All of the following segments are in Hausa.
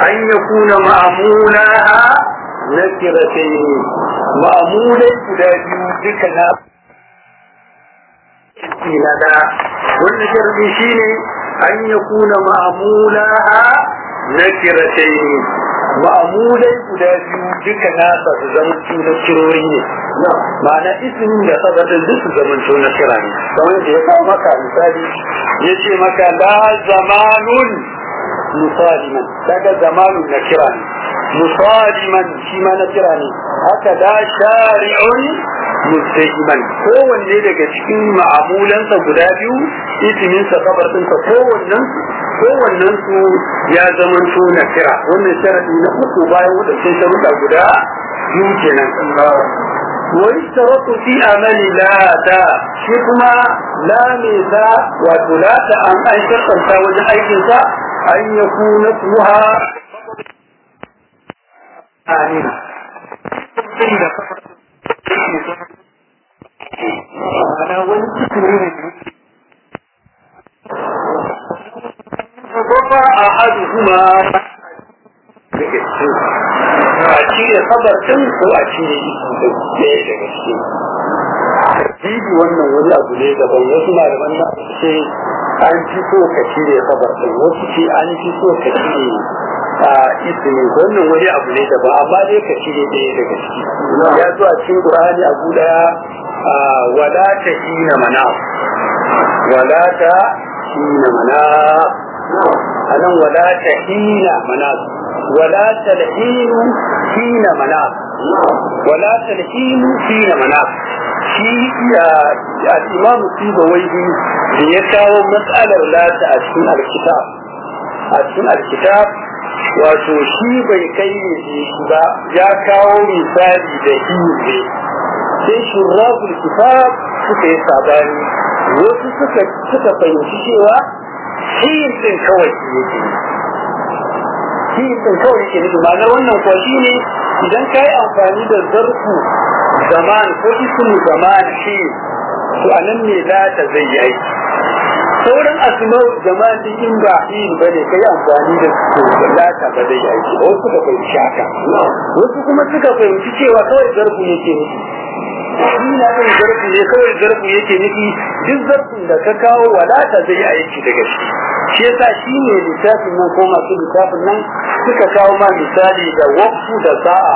أن يكون معمولها نكرتين معمولة كدابيو ذكنا لنا والنشر شيني أن يكون معمولها نكرتين ma'amulai guda biyu duka nasa su zamanto na kirori ne ma'ana ismin da sabatin duk su zamanto na kira ne kamar da ya kawo maka misali ya ce maka la zamanun musaliman daga zamanun na kira ne musaliman shi ma na kira ne haka la shari'un mustahiman kowanne daga cikin ma'amulansa guda biyu isminsa sabatinsa kowannen kowannen su ya zama to na kira wannan sharadi na uku bayan wadannan sharuɗa guda biyu kenan wani sharatu fi amali la ta shi kuma la me ta wato la ta an an sharɗanta wajen aikin sa an ya kuna smuha amina ana wani cikin ne وضع أحدهما a cire kabar ɗin ko a cire ɗaya daga ciki jibi wannan wani abu ne daban wasu malaman na ce an fi so ka cire kabar ɗin wasu ce an fi so ka cire a ismi wannan wani abu ne daban amma dai ka cire ɗaya daga ciki ya zo a cikin ƙur'ani abu ɗaya wala ta hina mana wala ta hina mana anan wala ta hina manas wala talhinu hina manas wala talhinu hina manas shi al-imam sibawaihi da ya kawo matsalar lata a cikin alkitab a cikin alkitab wato shi bai kai ne ba ya kawo misali da hinze sai shurrabul kitab suka yi sabani wasu suka fahimci cewa shiyin din kawai yake shiyin din kawai yake nufi ma'ana wannan kuwa shi ne idan ka yi amfani da zarfu zaman ko ismu zaman shi to a nan ne za ta zai yi aiki sauran asmau zaman din in ba yin ba ne ka yi amfani da su lata ba zai yi aiki wasu suka fahimci haka wasu kuma suka fahimci cewa kawai zarfu yake nufi shi na ɗin zarfi ne kawai zarfi yake nufi duk zarfin da ka kawo wadata zai aiki daga shi shi yasa shi ne littafin nan ko masu littafin nan suka kawo ma misali da wakfu da sa'a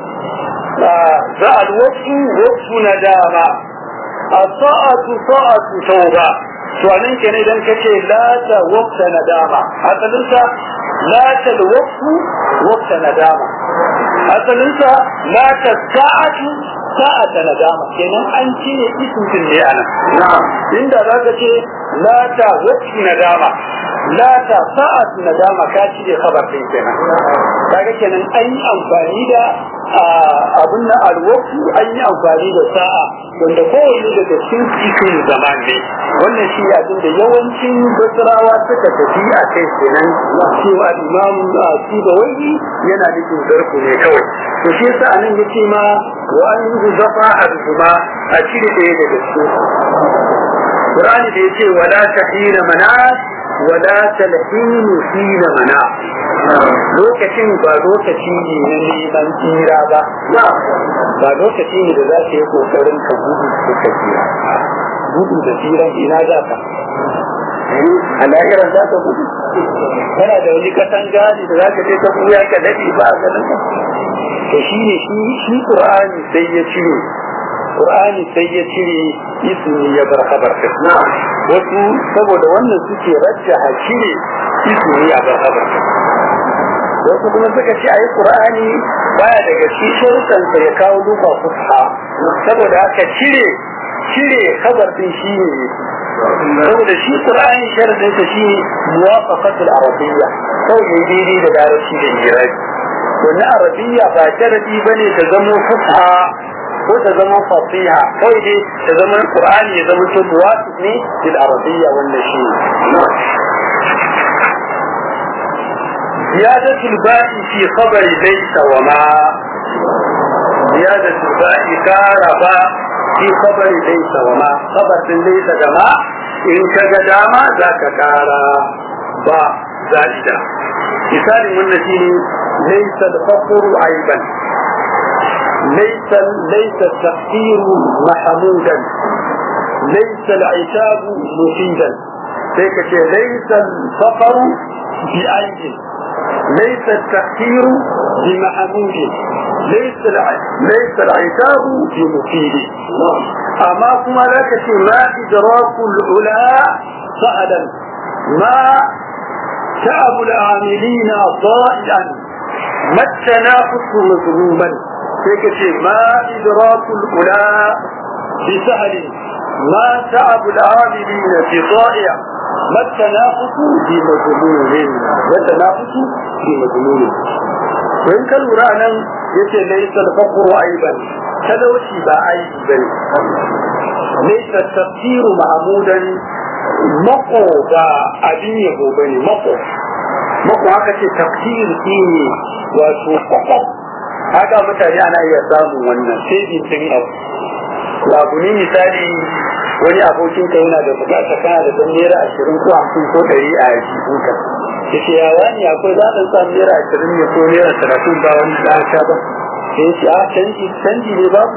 za a wakfu wakfu na dama a sa'atu sa'atu tauba to anan kenan idan ka ce la ta wakta na dama asalinsa la ta wakfu wakta na dama asalinsa la ta sa'atu sa'ata nadama kenan an cire ismin ne anan inda za ka ce la ta waqti nadama la ta sa'at nadama ka cire khabar din kenan kaga kenan an yi amfani da abun na alwaqtu an yi amfani da sa'a wanda kowanne daga cikin cikin zaman ne wannan shi abin da yawancin basirawa suka tafi a kai kenan cewa imam sibawai yana nufin zarfu ne kawai to shi yasa anan yace ma wa an yi zafa arzuma a cire ɗaya daga cikin Qur'ani da yace wala tahina manas wala talhinu hina mana lokacin ba lokaci ne na neman tsira ba ba lokaci ne da za ka yi kokarin ka gudu ko ka tsira gudu da tsiran ina za ka a lahirar za ka gudu kana da wani kasan gadi da za ka je ka buya ka daɗe ba a ganin ka to shi ne shi Qur'ani sai ya cire Qur'ani sai ya cire ismi ya bar khabar wasu saboda wannan suke rajjaha cire ismi ya bar khabar wasu kuma suka ce ayi Qur'ani baya daga shi sharuɗan ya kawo duka fusha saboda haka cire cire khabar din shi ne saboda shi Qur'ani sharadin sa shi muwafaqatul arabiyya kawai daidai da larabci da irabi wannan arabiyya ba sharadi bane ta zama fusha ko ta zama fasiha kawai dai ta zama qur'ani ya zama to muwafiq ne bil arabiyya wannan shi زيادة الباء في خبر ليس وما زيادة الباء كاربا في خبر ليس وما خبر ليس جماعة إن كجداما ذاك كارا با زائدة misalin wannan shine laysa al-faqru aiban laysa laysa at-taqdir mahmudan laysa al-'itab mufidan sai ka ce laysa al-faqru bi aibin laysa at-taqdir bi mahmudin ليس ليس العتاب بمفيد أما كما ذاك ما إدراك العلا سهلا ما تعب العاملين ضائعا ما التنافس مظلوما هيك ما إدراك العلا بسهل ما تعب العاملين بضائع ما التنافس بمظلوم ما التنافس بمظلوم وإن كان ورانا yace laysa al-faqru aiban talauci ba aibi bane laysa tafsiru mahmudan mako ba abin yabo bane mako mako haka ce tafsir shine wato kwakwaf haka mutane ana iya samun wannan sai bin abu abu ne misali wani abokin ka yana da bukata kana da dan naira ashirin ko hamsin ko ɗari a jikinka yace ya wani akwai za a samu naira ashirin ne ko naira talatin ba wani da aka ba sai yace a canji canji ne babu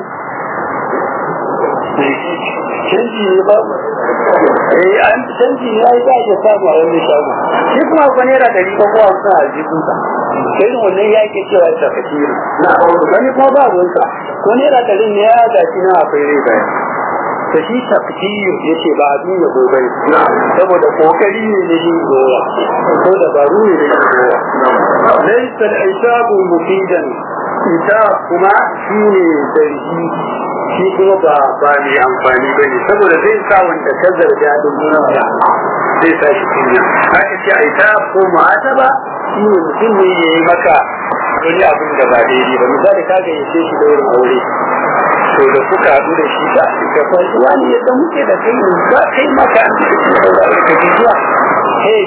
canji ne babu eh an canji ne ai za a iya samu a wani shago shi kuma akwai naira ɗari ko ko hamsin a jikinka sai wannan ya ke cewa ta fakiri wani kuma ba ruwanka ko naira ɗari ne ya gashi na akwai rai bayan ta shi tafkir yace ba abin ya gobe saboda kokari ne ne yin gowa ko dabaru ne ne yin gowa laysa al-isabu mufidan ita kuma shine zargi shi kuma ba ba mai amfani bane saboda zai sa wanda ka zarga din nuna zai sa shi kunya haka ce a ita ko mu'ataba shi ne mutum ne ya yi maka wani abin da ba daidai ba misali ka ga yace shi da wurin aure to da kuka haɗu da shi ba ka san wani yadda muke da kai ba kai maka an da shi da aure ka ji zuwa hey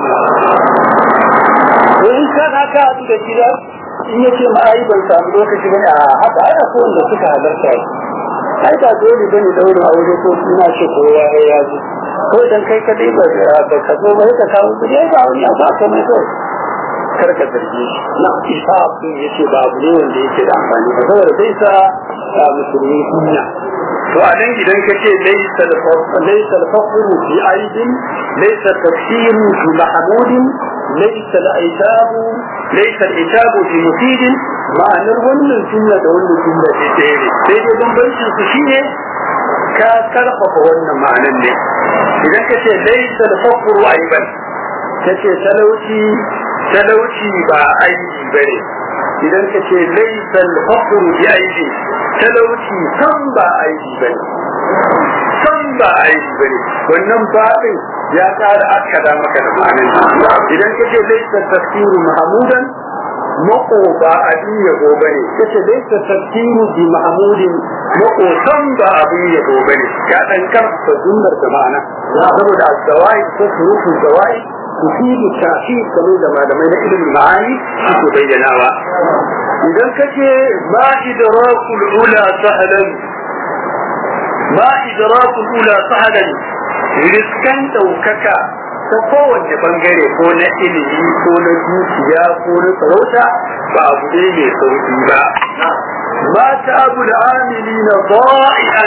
to in ka na ka haɗu da shi da in yace ma ai ban samu lokaci bane a haka ai akwai wanda suka halarta ai ba dole bane daurin aure ko ina ce kowa ya ji ko dan kai kadai ba ba ka zo ba ka kawo kudi ba wani abu ba komai kawai kar ka zarge shi na isa sun yace ba abu ne wanda yake da amfani ba saboda zai sa musulmi kunya to a nan idan ka ce laysa al-faqru fi aidin laysa tafsiru fi mahmudin laysa al-aitabu laysa al-itabu fi mufidin ma'anar wannan jumla da wannan jumla ce ɗaya ne sai dai bambancin su shine ka karfafa wannan ma'anan ne idan ka ce laysa al-faqru aiban kace talauci talauci ba aiki bane idan ka ce laysa al-faqru bi aidi talauci san ba aiki bane san ba aiki bane wannan babin ya ƙara akkada maka da ma'anin idan ka ce laysa tafsiru mahmudan mako ba abin yabo bane kace laysa tafsiru bi mahmudin mako san ba abin yabo bane ya dan karfa sunnar da ma'ana saboda az-zawai ko furufu zawai تفيد التأكيد كمان لما لما ينقل المعاني في بيناها إذا كتي ما إدراك الأولى سهلا ما إدراك الأولى سهلا رزقا توككا ta kowanne bangare ko na ilimi ko na dukiya ko na sarauta ba abu ne mai sauki ba ma ta abu da amili na ba'i'an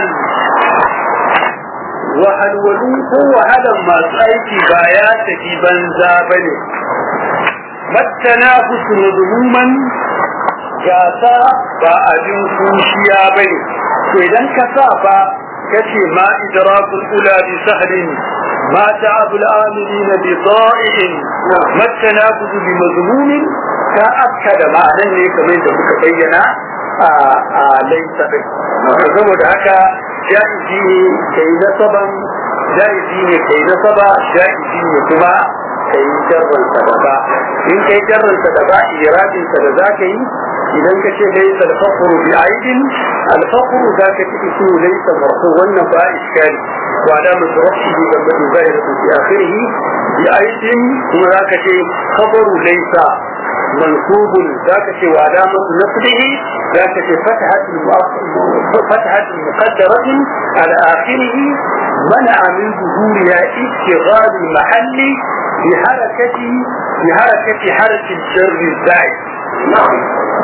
wahalwalu ko wahalan masu aiki ba ya tafi banza ba ne mattana husu mazmuman gasa ba abin kushiya ba ne to idan ka sa ba kace ma idrakul ula bi sahlin ma ta'abul amilina bi da'i'in mattana husu bi mazmumin ka akkada ma'anan ne kamar da muka bayyana a laisa din saboda haka jaizi ne kai nasaban jaizi ne kai nasaba jaizi ne kuma kai jarran sadaka in kai jarran sadaka iradin sa da zaka yi idan ka ce laysa al-faqr bi aidin al-faqr zaka ci ismu laysa marfu wannan ba iskali wa alamat rafihi da madu zahiratu fi akhirih bi aidin kuma zaka ce khabaru laysa منصوب ذاك وعلامة نصبه ذاك فتحة فتحة مقدرة على آخره منع من ظهورها اشتغال المحل بحركة بحركة حرف الجر الزائد نعم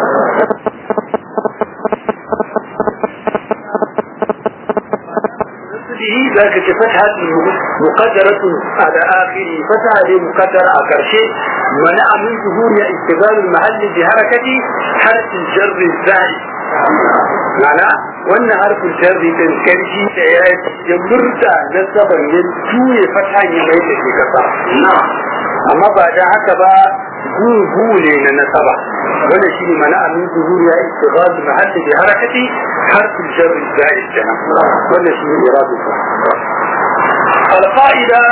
به ذاك فتحة مقدرة على آخره فتحة مقدرة على شيء منع من ظهور استقبال المحل بحركة حرف الجر الزائد معنى وان حرف الجر تنكرشي يمرد نسبا يجوي فتحة يميت في كسر أما بعد هكذا gu ne na nasaba wanda shi ne mana amin zuhur ya istighal mahalli bi harakati harfin jarri za'id kenan wanda shi ne iradu القاعدة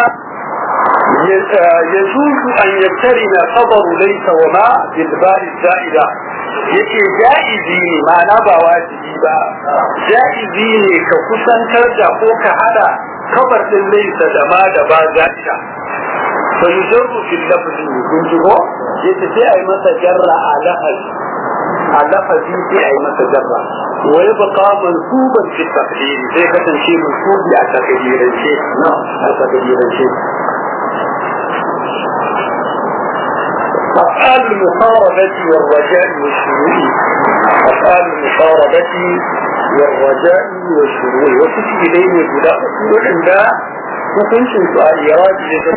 يجوز أن يقترن خبر ليس وما بالبال الزائدة yake ja'izi ne ma'ana ba wajibi ba ja'izi ne ka kusantar da ko ka hada kabar din laisa da ma da ba za'ida fa yujarru fil lafzi kun ji ko yace sai ai masa jarra a lafazi a lafazi sai ai masa jarra wa yabqa mansuban fi taqdir sai kasance mansubi a takdirance a takdirance أفعال المقاربة والرجاء والشروع أفعال المقاربة والرجاء والشروع وتجي إليه بلا أصول عند وكنت سؤال إيراد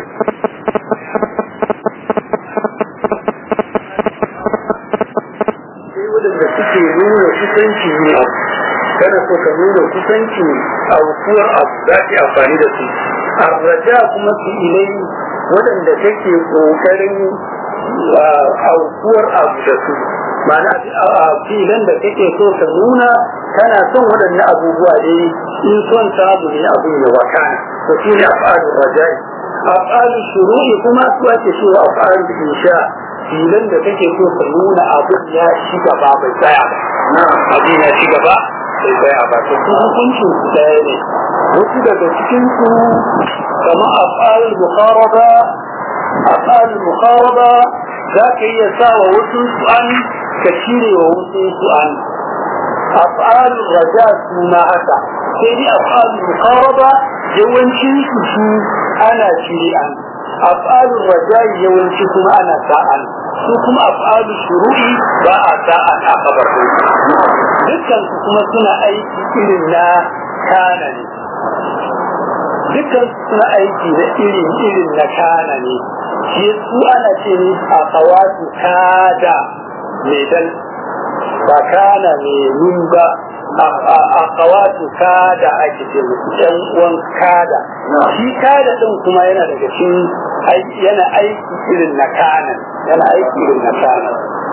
waɗanda suke nuna kusanci ne kana so ka nuna kusanci a hukuwar abu za ki amfani da su arraja kuma su ilai waɗanda kake ƙoƙarin aukuwar abu da su ma'ana a filan da kake so ka nuna kana son waɗannan abubuwa ne in son samu ne abu ya wakana to shi ne af'alul rajai af'alul shuru'i kuma su ake cewa af'alul insha filan da kake so ka nuna abin ya ci gaba bai tsaya ba abin ya ci gaba bai tsaya ba to su hukuncin su ɗaya ne wasu daga cikin su kamar af'alul muqaraba af'alul muqaraba za ka iya sa wa wasu su'an ka cire wa wasu su'an af'alul raja su ma haka sai dai af'alul muqaraba yawancin su su ana cire an af'alul raja yawanci kuma ana sa'an su kuma af'alul shuru'i ba a sa'an a kabar dukkan su kuma suna aiki irin na kana ne dukkan suna aiki da irin irin na kana ne shi su ana ce ne a kawatu kada mai dal ba kana mai nun ba a kawatu kada ake ce musu ɗan uwan kada shi kada ɗin kuma yana daga cikin yana aiki irin na kana yana aiki irin na kana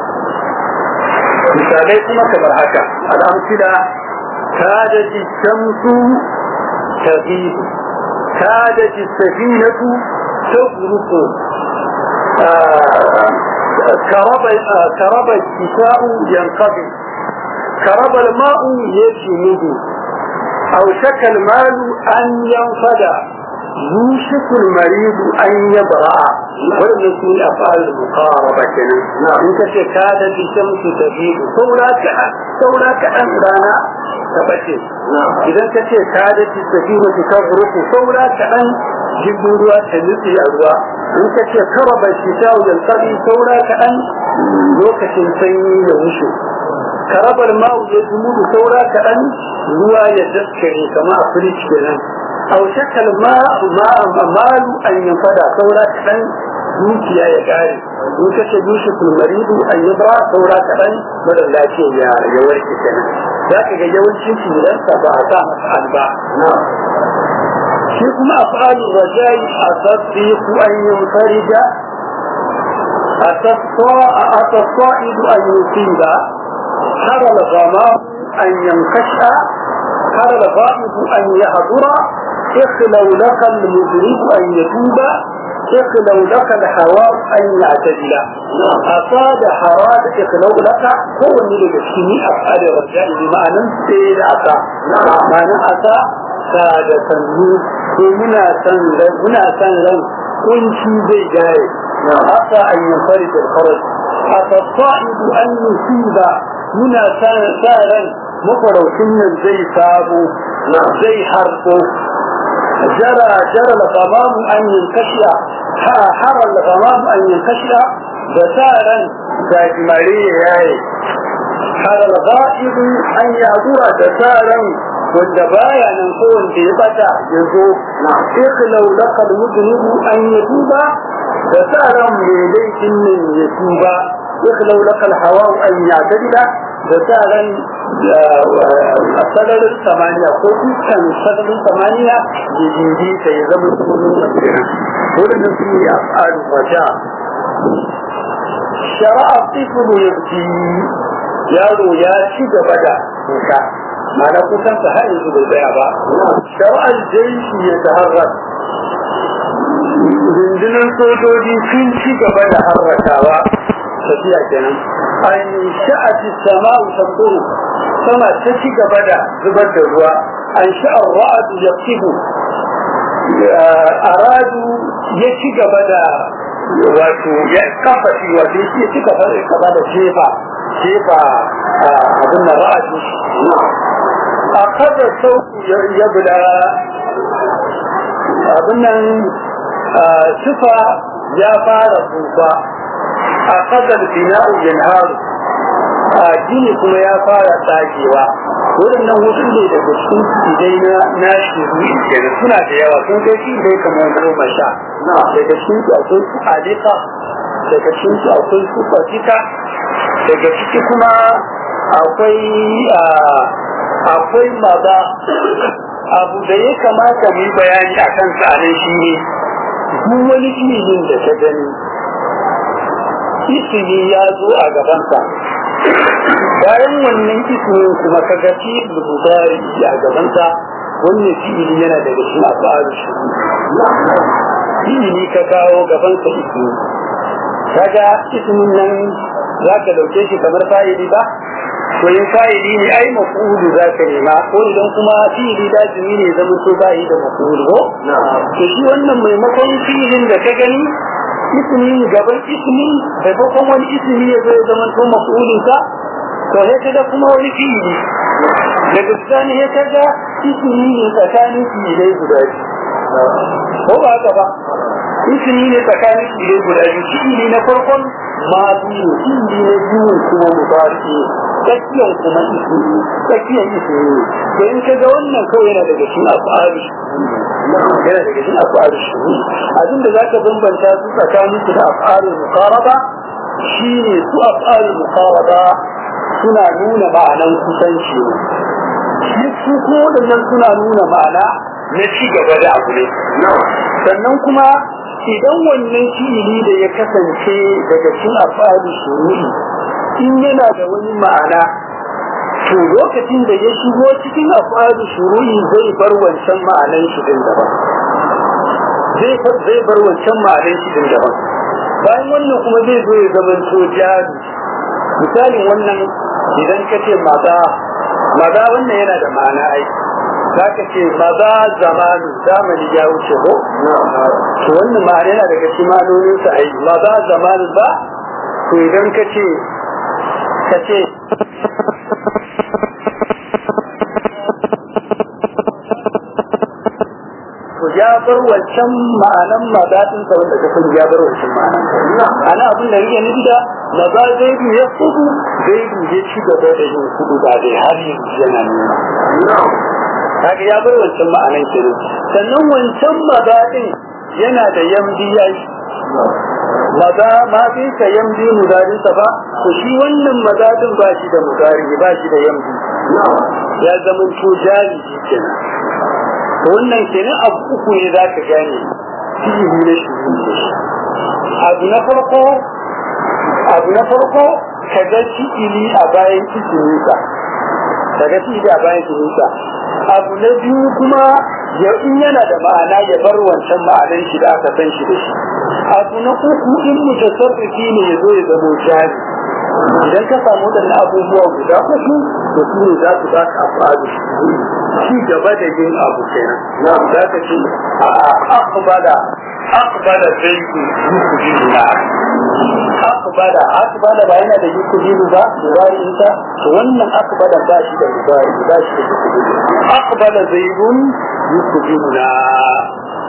misalai kuma kamar haka al'amsila kada ji shamsu تغيب كادت السفينة تغرق كرب كرب الكساء ينقضي كرب الماء يجمد أو شك المال أن ينفد يوشك المريض أن يبرأ ولم يكن أفعال المقاربة كنا إنك كادت الشمس تغيب سولاك سولاك أن رانا tabbace idan ka ce ka da ci tafi mace ta rufu saura ka dan jirgin ruwa ta nutse a ruwa in ka ce kara bai shi ta wajen tsari saura ka dan lokacin sanyi ya wuce karabar ma'u ya zumudu saura ka dan ruwa ya daskare kama a firij kenan au shakal malu an yin fada saura ka dan dukiya ya kare in ka ce dushi kulmaridu an yi ba saura ka dan mara lafiya ya warke kenan za ka ga yawancin shirinsa ba a sa masa alba shi kuma a fa'alin rajai a sassi ku an yi farida a tasfa'idu an yi finda har al-gama an yankasha har al-ga'ibu an yi hadura ikhlau laka al-mudrib an yatuba ikhlau laka al-hawa an ya'tadila أصاد حراد إخلو لك هو اللي بسكني أفعال الرجاء بمعنى سيد أسا معنى أسا سادة سنو ومنا سنلن منا سنلن كنشي زي جاي أسا أن ينفرد الخرج أسا الصائد أن يصيب منا سنلن مقروا سنن زي سابو زي حرقو جرى جرى الغمام أن ينكشف harar da kama an yankasha da sa ran gajimare ya yaye harar ga'ibu an yadura da sa ran wanda baya nan ko wanda ya bata ya zo ikhlau laqad mudnibu an yatuba da sa ran mai laifin nan ya tuba ikhlau laqal hawa an yatadila da sa ran sararin samaniya ko dukkan sararin samaniya ya jinji ta ya zama sunan masira wurin su ne a tsarin wata shara'a tifulu ya fi yaro ya ci gaba da kuka mana kukan sa har yanzu bai tsaya ba shara'ar jaishi ya taharrar rundunar sojoji sun ci gaba da harrakawa tafiya kenan an sha'ati sama'u tamturu sama ta ci gaba da zubar da ruwa an sha'ar ra'adu ya kibu aradu ya ci gaba da wato ya kafa shi wato ya ci gaba da jefa jefa abin da ra'adu a kada sauku ya bula abin nan sufa ya fara tsufa a kadar bina'u yanharu a gini kuma ya fara tsagewa waɗannan wasu ne daga cikin idai na na shiru kenan suna da yawa sun kai shi dai kamar goma sha daga cikin su akwai su alika daga cikin su akwai su fatika daga ciki kuma akwai akwai maza abu da ya kamata mu yi bayani a kan sa nan shi ne duk wani ilimin da ta gani isimi ya zo a gabansa bayan wannan ismin kuma ka ga fi'il mudari a gabansa wannan fi'ili yana daga cikin af'alu shuru fi'ili ka kawo gabansa ismi kaga ismin nan za ka dauke shi kamar fa'ili ba to in fa'ili ne ai maf'ulu za ka nema ko idan kuma fi'ili lazimi ne zama so ba yi da maf'ulu ko to shi wannan maimakon fi'ilin da ka gani ismi gaban ismi maimakon wani ismi ya zo ya zama to maf'ulin sa to sai kaga kuma wani fi'ili daga bisani ya kaga ismi ne tsakanin fi'ilai guda biyu ko ba haka ba ismi ne tsakanin fi'ilai guda biyu fi'ili na farkon ma biyu fi'ili na biyu kuma mubaraki tsakiyan kuma ismi tsakiyan ismi to in kaga wannan kawai yana daga cikin af'alu yana daga cikin af'alu shuhud abinda zaka bambanta su tsakanin su da af'alu muqaraba shine su af'alu muqaraba suna nuna ma'anan kusanci ne su ko waɗannan suna nuna ma'ana na ci gaba da abu ne sannan kuma idan wannan fi'ili da ya kasance daga cikin af'alu shuhud in yana da wani ma'ana to lokacin da ya shigo cikin afadu shuru'i zai bar wancan ma'anan shi din daban zai zai bar wancan ma'anan shi din daban bayan wannan kuma zai zo ya zama to jari misalin wannan idan ka ce maza maza wannan yana da ma'ana ai za ka ce maza zamanu zamani ya wuce ko to wannan ma'ana yana daga cikin ma'anoninsa ai maza zamanu ba to idan ka ce ka ce to ya bar wancan ma'anan mazadin sa wanda kafin ya bar wancan ma'anan ana abin da yake nufi da maza zai bi ya kudu zai bi ya ci gaba da yin kudu ba dai har yanzu yana nuna kaga ya bar wancan ma'anan kenan sannan wancan mazadin yana da yamdi yayi maza ma fi ka yamdi mudadin sa ba to shi wannan mazadin ba shi da mudari ba shi da yamdi ya zama to jari kenan wannan kenan abu uku ne za ka gane fi'ili na shuru abu na farko abu na farko ka ga fi'ili a bayan isiminsa ka ga fi'ili a bayan isiminsa abu na biyu kuma ya in yana da ma'ana ya bar wancan ma'anan shi da aka san shi da shi abu na uku in mutasarrifi ne ya zo ya zamo jari idan ka samu waɗannan abubuwa guda uku to su ne za su ba ka abu ci gaba da yin abu kenan za ka ce a akbada akbada zai yi yuku jiru na akbada akbada ba yana da yuku jiru ba mubari insa to wannan akbada ba shi da mubari ba shi da yuku jiru akbada zai yi yuku jiru na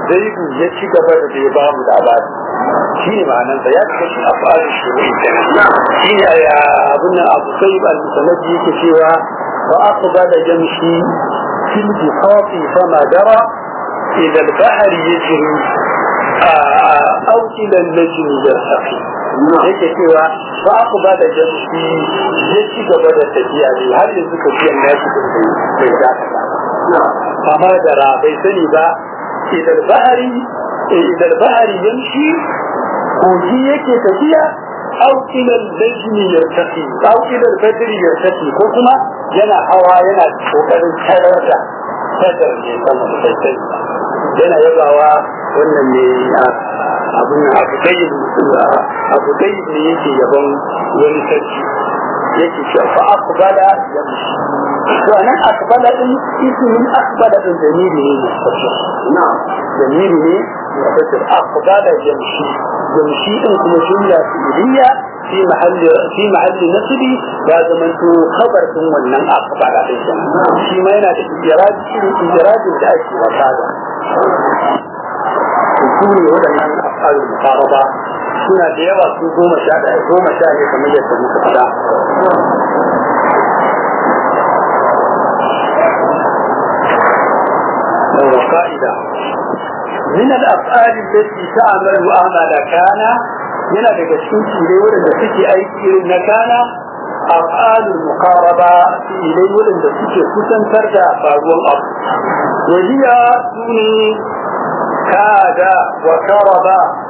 zaidu ya ci gaba da bai ba mu labari shi ne ma'anarsa ya ci kashi a fara shuru shi ne a abin nan abu sai al-musanadi yake cewa wa aka ba da jamshi fil biqati fama dara ila al-bahri yajri aw ila al-najm yartaqi yake cewa ba aka ba da jamshi ya ci gaba da tafiya ne har yanzu tafiyan nashi bai dakata fama dara bai sani ba idan bahari idan bahari yamshi kogi yake tafiya au ila al-bajri yartaqi au ila al-badri yartaqi ko kuma yana hawa yana kokarin tarar da sadar ne sama da sai yana yabawa wannan ne abun abu dai abu dai ne yake yaban wani sarki yake cewa fa aqbala yamshi to anan aqbala din ismin aqbala din zamiri ne na zamiri ne mufassir aqbala yamshi yamshi din kuma jumla fi'liya fi mahalli fi mahalli nasbi ya zamanto khabar din wannan aqbala din shi ma yana da ijraji irin ijrajin da ake wata da su ne waɗannan afalul muqaraba suna da yawa su goma sha ɗaya goma sha ne kamar yadda muka faɗa قائدة من الأفعال التي تعمل أعمال كان من الجسوس إليه ولن تكي أي كير كان أفعال المقاربة إليه ولن تكي كسن ترجع فاقوى الأرض وهي سوني كاد وكرب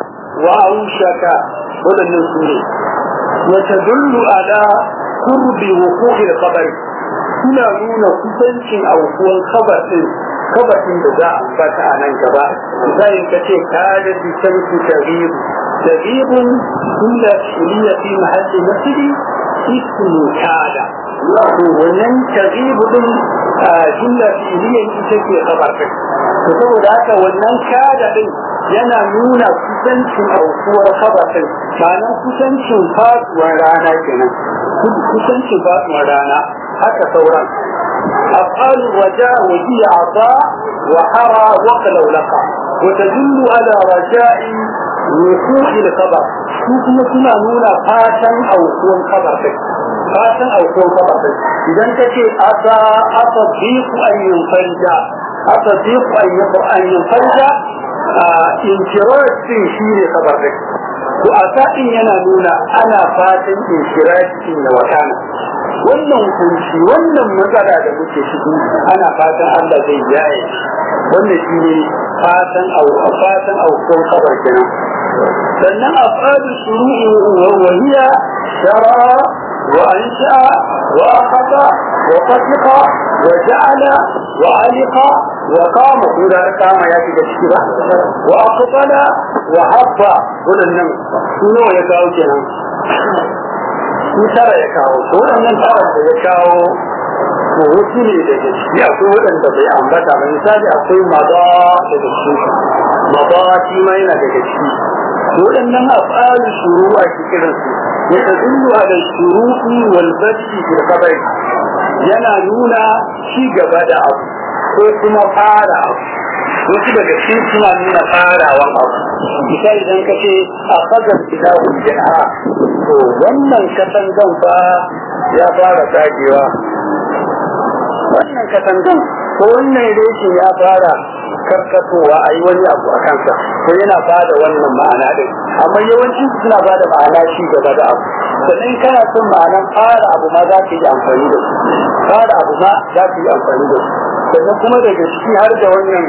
وأوشك ولن سوني وتدل على قرب وقوع الخبر suna nuna kusancin aukuwan kabar din kabarin da za a ambata a nan gaba misalin ka ce kada bi shamsu tabiru tabirun kulla shiriya fi mahalli nasiri ismu kada to wannan tabiru din jumla fi'iliyan ita ce kabar din to saboda haka wannan kada din yana nuna kusancin aukuwar kabar din ma'anar kusancin faduwar rana kenan kusancin faduwar rana haka sauran أفعال الرجاء وهي عطاء وحرى وقلولقة وتدل على رجاء وقوع الخبر كما كنا نونا فاشا أو كون خبر فاشا أو كون خبر إذا كنت أتى أتصديق أن ينفرج أتصديق أن ينفرج انفراج في شير خبر وأتى إن ينالونا أنا فاشا انفراج إن وكان wannan kunci wannan matsala da muke ciki ana fatan Allah zai yaye wannan shi ne fatan au fatan au ko kabar kenan sannan afadu shuru'i wa wahiya shara wa ansha wa akhadha wa qatiqa wa ja'ala wa aliqa wa qama ko da kama ya shiga ciki ba wa aqbala wa habba wannan suno ya kawo kenan su tara ya kawo to waɗannan tara da ya kawo to wasu ne daga ciki akwai waɗanda bai ambata ba misali akwai maza daga ciki maza shi ma yana daga ciki to waɗannan af'alu shuru a cikin su ya tadullu ala shuru'i wal badi fil khabari yana nuna ci gaba da abu ko kuma fara abu wasu daga cikin suna nuna farawan abu misali idan ka ce a fagar ilahu jana to wannan katangan fa ya fara dagewa wannan katangan ko wannan reshin ya fara karkatowa a yi wani abu a kansa ko yana ba da wannan ma'ana din amma yawanci suna ba da ma'ana shi gaba da abu sannan kana son ma'anan fara abu ma za ka yi amfani da su fara abu ma za ka yi amfani da su sannan kuma daga ciki har da wannan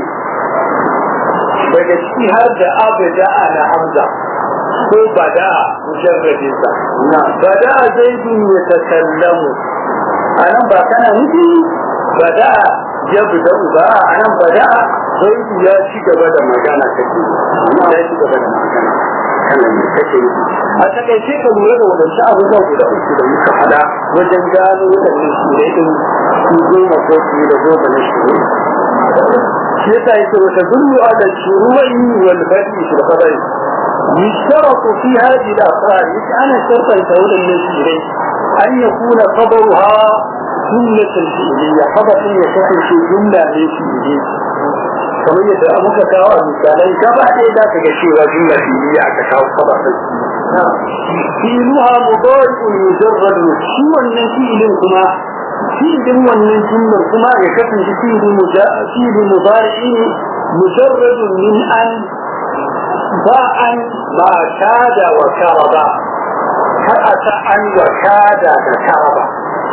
daga ciki har da abu da ana hamza ko bada mujarradin sa bada zaidun ya takallamu anan ba kana nufi bada ya buda ba anan bada zaidu ya ci gaba da magana kake ya ci gaba da magana kana ne kake yi a takaice ka lura da wadansu abubuwa guda uku da muka fada wajen gano wadannan shirai din su goma ko fiye da goma na shirai shi yasa yake wata dullu ala shuru'i wal badi fil qadari يشترط في هذه الأفعال أنا شرطا تقول النسيرين أن يكون خبرها جملة فعلية خبر يكون في جملة فعلية kamar yadda muka kawo a misalai gaba ɗaya za ka ga cewa jumla fi'iliya aka kawo kaba ɗin fi'iluha mudari'un mujarrad shi wannan fi'ilin kuma fi'ilin wannan jumlar kuma ya kasance fi'ilin fi'ilin mudari'i mujarrad min an ba an ba kada wa karaba har a ta an wa kada da karaba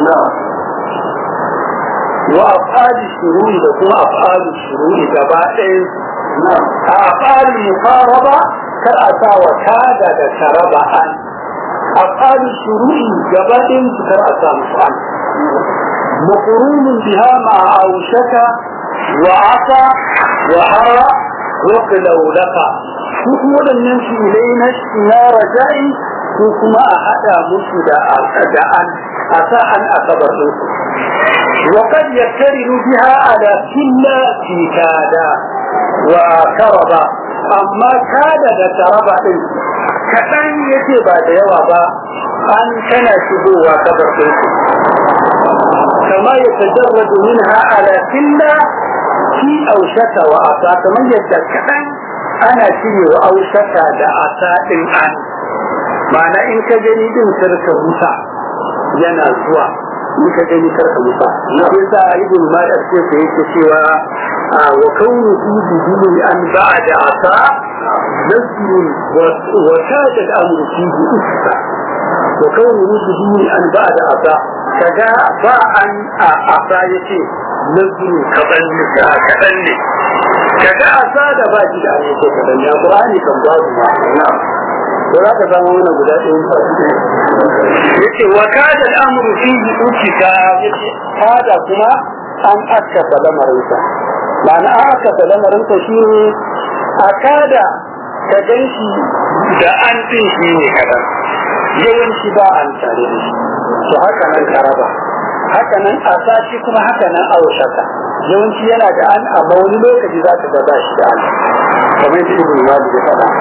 wa afali shururi da kuma afali shururi gaba ɗaya a afali mukaraba kar a sa wa kada da karaba an afali shururi gaba ɗayan su kar a sa musu an مقرون بها مع أوشك وعصى وحرى وقلو لك duk waɗannan filai na na raja'i ko kuma a haɗa musu da da an a sa an asabar ɗinsu wa kad yaktariru biha ala killa fi kada wa karaba amma kada da karaba ɗin kaɗan yace ba da yawa ba an tana shigowa kabar ɗinsu kama ya tajarradu minha ala killa fi aushaka wa asa kamar yadda kaɗan ana cire wa aushaka da asa ɗin an ma'ana in ka gani din karka musa yana zuwa in ka gani karka musa yasa ibn malik ce sai yake cewa wa kaunu fi biduni an ba'da asa nasrun wa kada al-amru fihi usta wa kaunu biduni an ba'da asa kaga ba an a asa yace nasrun kadan ne kadan ne kaga asa da ba shi da ayyuka kadan ya qur'ani kan babu ma na'am ko za ka samu wannan guda ɗaya ba su yace wa kada al'amru fihi ukika yace kada kuma an akkasa lamarinsa ma'ana an akkasa lamarinsa shine a kada ka gan shi da an ɗin shi ne kaɗan yawanci ba an tare da shi to haka nan karaba haka nan a sati kuma haka nan aushaka yawanci yana da an amma wani lokaci za ka ga ba shi da an kamar yadda ibn malik ya faɗa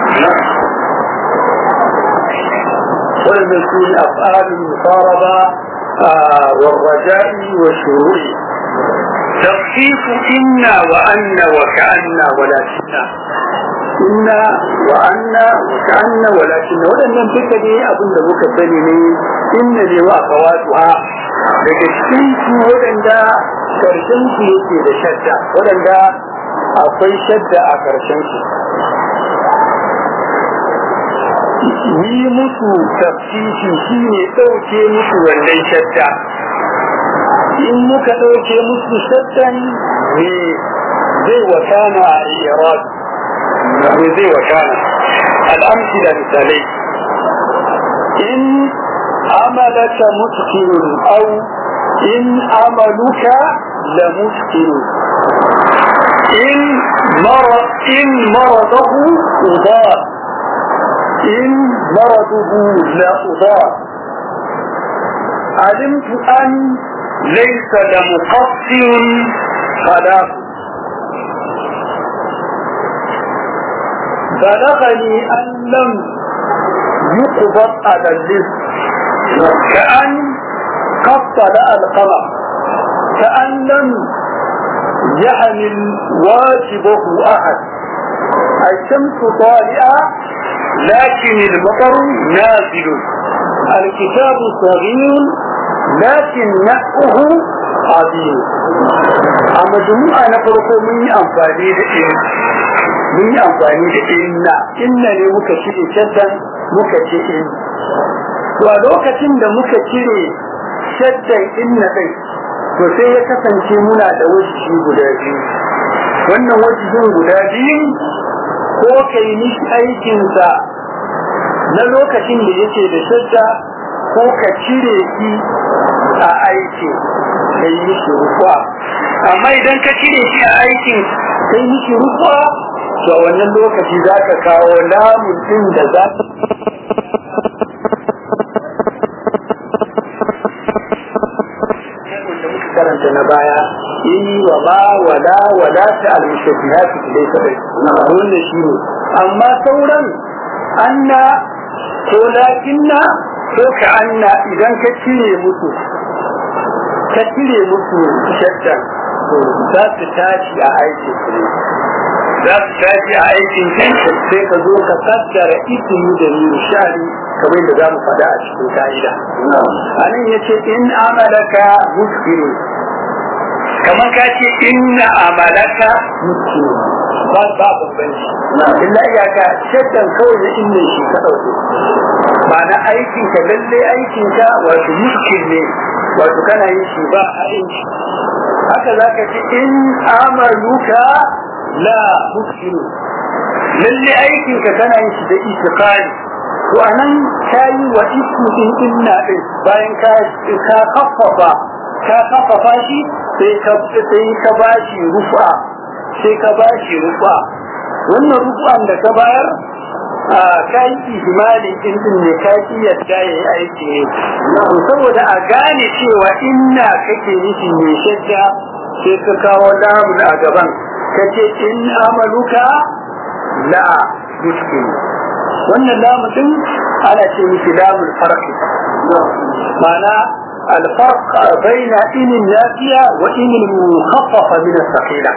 وإذا يكون أفعال المقاربة آه والرجاء والشروع تخفيف إن وأن وكأن ولكن إن وأن وكأن ولكن ولن ننفك دي أظن لك الدليل إن لي وأخواتها daga cikin su waɗanda ƙarshen su yake da shadda waɗanda akwai shadda a ƙarshen su yi musu tafsiri shi ne ɗauke musu wannan shadda in muka ɗauke musu shaddan ne zai wakana a iraq ne zai wakana al'amci da misalai in amalaka mutkinun au in amaluka la mutkinun in mara in maradahu udar إن مرضه لا أضاء علمت أن ليس لمقصر خلاق بلغني أن لم يقبض على الرزق كأن قد طلع القمر كأن لم يحمل واجبه أحد الشمس طالعة لكن المطر نازل الكتاب صغير لكن نقه عظيم أما جموعة نفرق من أنفاني لإن من أنفاني لإن إن لمكشر شدا مكشر ولوكة لمكشر شدا إن بي to sai ya kasance muna da wajihi guda biyu wannan wajihin guda biyu ko ka yi mishi aikinsa na lokacin da yake da shadda ko ka cire shi a aikin ka yi mishi rufa amma idan ka cire shi a aikin ka yi mishi rufa to wannan lokaci za ka kawo lamun ɗin da za karanta na baya yi wa ba wala wala ta al-mushabbihat dai kadai wannan shi ne amma sauran anna ko lakinna ko ka anna idan ka cire musu ka cire musu shaddan za su tashi a aikin su ne za su tashi a aikin kai sai ka zo ka kaddara ismi da nishani kamar da za mu faɗa a cikin ka'ida a nan ya ce in amalaka muskiru kamar ka ce inna amalaka muskiru ba ba bambanci illa iyaka shaddan kawai na inna shi ka ɗauke ma'ana aikin ka lalle aikin ka wato muskil ne wato kana yin shi ba a inci haka za ka ce in amaluka la muskilu lalle aikin ka kana yin shi da itiqadi to anan kayi wa ismu din inna din bayan ka ka kaffafa ka kaffafa shi sai ka sai ka bashi rufa sai ka bashi rufa wannan rufan da ka bayar a kai ihmalin din din ne ka ki yadda yayi aiki ne to saboda a gane cewa inna kake nufi mai shadda sai ka kawo lamun a gaban kace in amaluka la mushkil wannan lamun din ana ce miki lamun farqi ma'ana الفرق بين إن النافية وإن المخففة من الثقيلة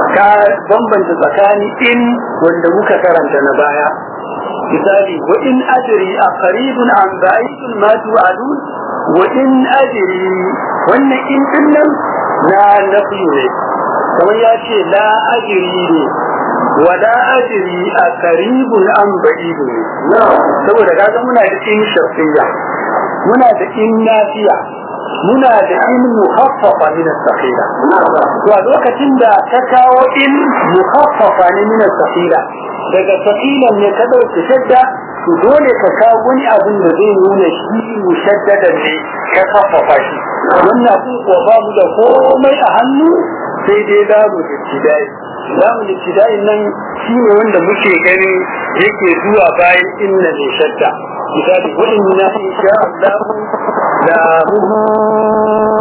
كبنبن تزكاني إن وندمك كرمت نبايا مثالي وإن أدري أقريب عن بعيد ما توعدون وإن أدري وإن إن إنم لا نفي كما يأتي لا أدري ولا أدري أقريب عن بعيد saboda kaga muna da in shafiya muna da in nafiya muna da in mukhaffafa min as-saqila to a lokacin da ka kawo in mukhaffafa ne min as-saqila daga saqilan ne ka dauke shadda to dole ka kawo wani abin da zai nuna shi mushaddadan ne ka khaffafa shi wannan kun ko ba mu da komai a hannu sai dai da mu ibtidai zamu ibtidai nan shi ne wanda muke gani yake zuwa bayan inna ne shadda misali wa inna insha Allah la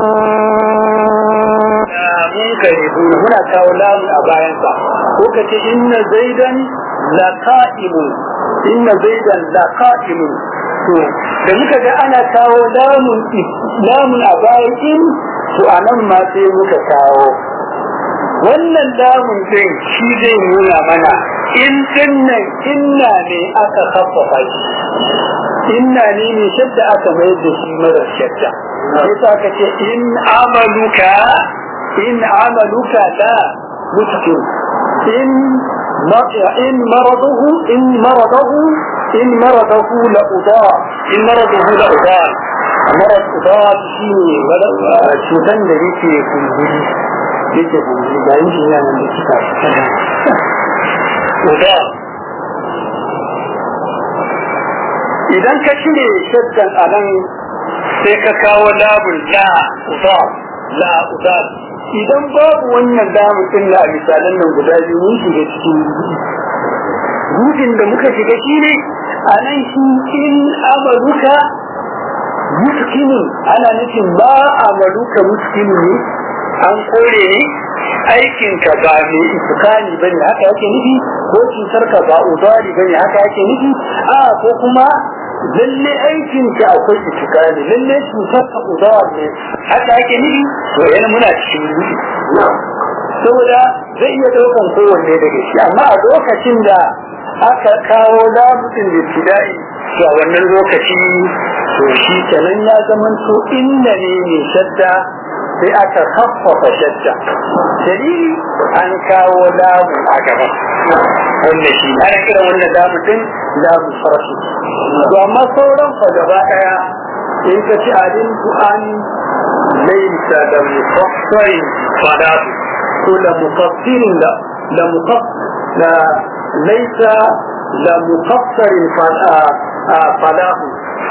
munkaribuna muna kawo lamu a bayansa ko ka ce inna zaidan la qa'imun inna zaidan la qa'imun to da muka ga ana kawo lamun lamun a bayan in to anan ma sai muka kawo wannan lamun din shi zai nuna mana in dinnan inna ne aka khaffafa shi inna ne ne shadda aka mayar da shi mara shadda sai sa ka ce in amaluka in amaluka la mushkil in in maradahu in maradahu in maradahu la udar in maradahu la udar marad udar shi ne cutan da yake kumburi yake kumburi ga yin shi nan da suka udar idan ka cire shaddan a nan sai ka kawo labun la udar la udar idan babu wannan lamun din na misalan nan guda biyu mun shiga cikin rudin da muka shiga shi ne a nan shi in amaluka muskinin ana nufin ba amaluka muskinin ne an kore ne aikinka ba mai iskani bane haka yake nufi ko cutar ka ba udari bane haka yake nufi a ko kuma lalle aikin ka akwai itikali lalle cutar ka udar ne haka yake nufi to yana muna cikin rufi saboda zai iya daukan kowanne daga shi amma a lokacin da aka kawo lamutin da tidai to a wannan lokaci to shi kenan ya zama to inda ne mai shadda sai aka haffafa shadda dalili an kawo lamu a gaba wanda shi ana kira wannan lamu din lamu farashi to amma sauran fa gaba daya in ka ci adin an laisa da mufassarin fadatu ko da mufassirin da da mufass da laisa da mufassarin fadatu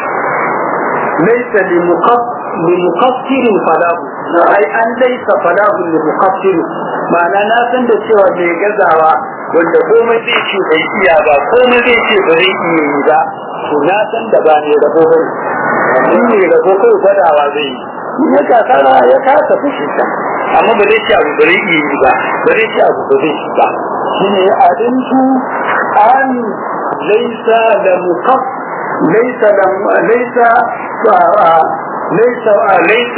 laisa li mufassirin fadatu ai an laisa falahu li muqaddin ma'ana na san da cewa mai gazawa wanda komai zai ce bai iya ba komai zai ce ba zai iya yi ba to na san da ba ne rabo ba in ne rabo kai fadawa zai yi in ya kasara ya kasa fushi ta amma ba zai ce abu ba zai iya yi ba ba zai ce abu ba zai yi ba shine adintu an laisa da muqaff laisa da laisa ليس ليس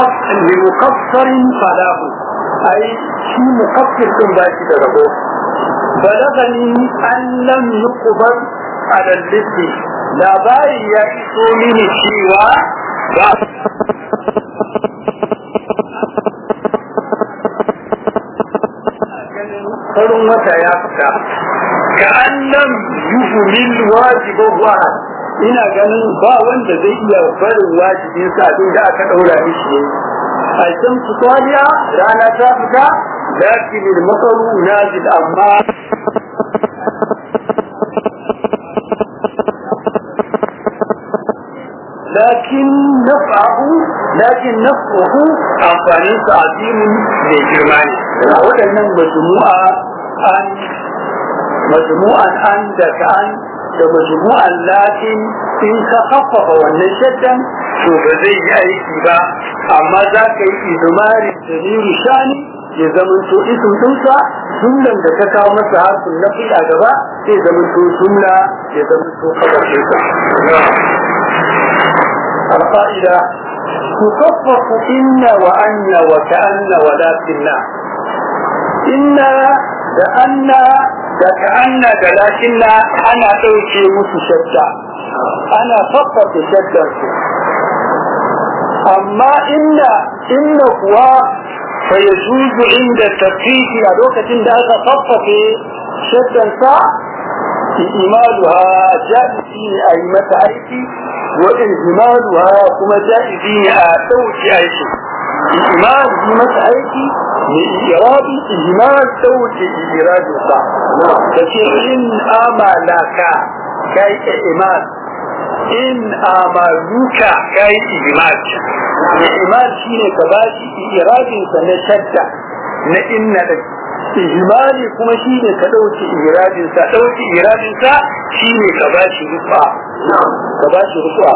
لمقصر فلاه اي شي مقصر كن باشي da rabo balagani an lam yuqbal ala al-lissi labari ya iso mini cewa ba farin wata ya fita ka annan yuhumil wajibahu ina ganin ba wanda zai iya barin wajibin sa abin da aka daura mishi yayi a can fitaliya rana ta fita lakin al-masaru nazil amma لكن نفعه لكن نفعه amfanin sa azimin mai girma ne a waɗannan majmu'a an majmu'an an da ka an da majmu'an lakin in ka kafafa wannan shaddan to ba zai yi aiki ba amma za ka yi izmari dalilu shani ya zamanto isin dinsa jumlan da ka kawo masa harfin nafi a gaba sai zamanto jumla ya zamanto kabarcinsa القائدة تخفف إن وأن وكأن ولكن إن لأن كأن لكن أنا أوكي متشدة أنا فقط شدة أما إن إن هو فيجوز عند التفكيك أدوكة عند هذا فقط شدة إيمالها جائزين أي متى وإنزمالها كما جائزين أتوك أيكي إيمان في مسعيكي لإيراد إيمان توك إيراد الصح فشيء آما لك كي إيمان إن آمالوك كي إيمان إيمان شيء كباشي إيراد سنشدة نئن لك ihimali kuma shi ne ka ɗauki iradinsa ɗauki iradinsa shi ne ka ba shi rufa ka ba shi rufa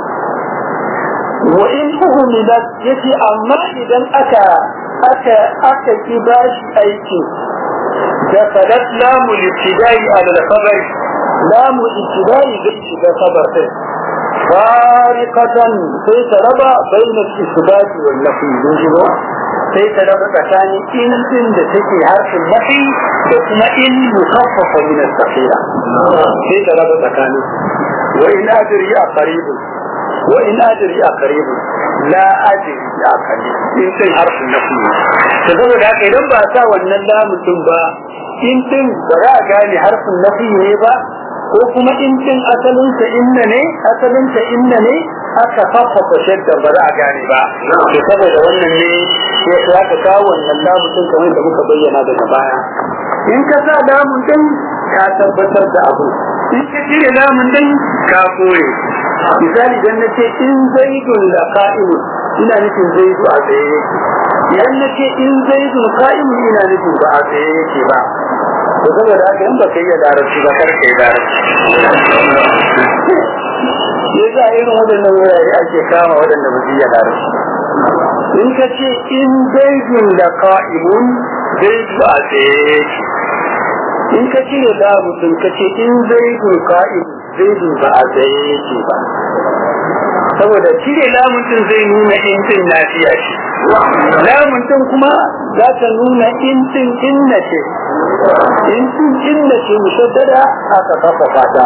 wa in uhumilat yace amma idan aka aka aka ki ba shi aiki da fadat lamu ibtidai ala al-khabar lamu ibtidai zai shiga khabar din fariqatan sai ta raba bainal isbat wal nafi yujibu sai ta raba tsakanin in din da take harfin nafi da kuma in mukaffafa min as-safira sai ta raba tsakanin wa in adri a qaribun wa in adri a qaribun la adri a qarib in din harfin nafi to saboda haka idan ba sa wannan lamun din ba in din ba za a gane harfin nafi ne ba ko kuma in din asalinsa inna ne asalinsa inna ne aka faffafa shadda ba za a gane ba to saboda wannan ne sai ya ka kawo wannan lamun din kamar da muka bayyana daga baya in ka sa lamun din ka tabbatar da abu in ka cire lamun din ka kore misali dan na ce in zaidun la qa'imun ina nufin zaidu a tsaye yake idan na ce in zaidun qa'imun ina nufin ba a tsaye yake ba to saboda haka in ba ka iya larabci ba kar ka yi larabci ya za irin waɗannan wurare ake kama waɗanda ba su iya larabci in ka ce in zaidun da ka'imun zaidu a tsaye in ka cire labutun ka ce in zaidun ka'im zaidun ba a tsaye yake ba saboda cire lamuntun zai nuna intin lafiya ce lamuntun kuma za ta nuna intin inna ce intin inna ce mushaddada aka kafa fata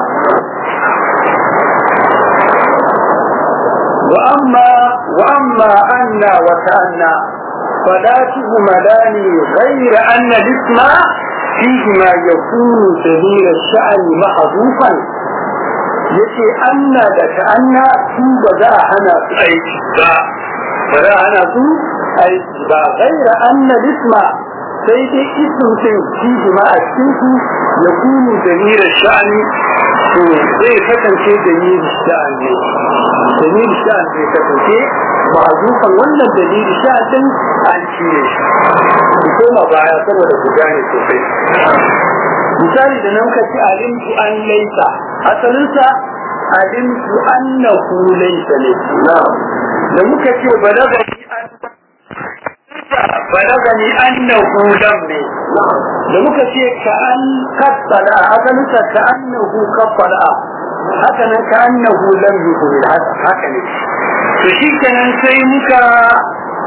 وأما وأما أن وكأن فلا تهملان غير أن الاسم فيهما يكون سبيل الشأن محذوفا yace anna da ka anna su ba za a hana su aiki ba ba za a hana su aiki ba gaira anna lisma sai dai isin sun fi ma a cikin su ya kunu dalilin sha'ani to zai kasance dalilin sha'ani dalilin sha'ani zai kasance ma'azufan wannan dalilin sha'anin an cire shi ku koma baya saboda ku gane sosai misali da nan ka ci alimtu an laisa asalinsa alimtu annahu laisa ne da muka ce balagani an balagani annahu lam ne da muka ce ka an kaffala asalinsa ka annahu kaffala haka nan ka annahu lam yukun haka ne to shi kenan sai muka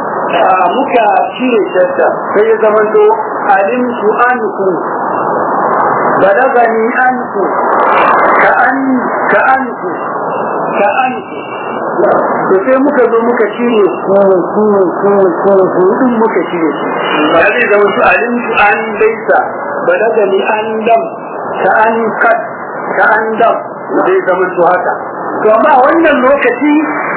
muka cire shadda sai ya zama to alimtu anku balagani anku ka an ka anku ka anku to sai muka zo muka cire ku ku ku ku ku din muka cire shi ba zai zama su alim su an daisa balagani an dam ka an kad ka an dam zai zama su haka to amma wannan lokaci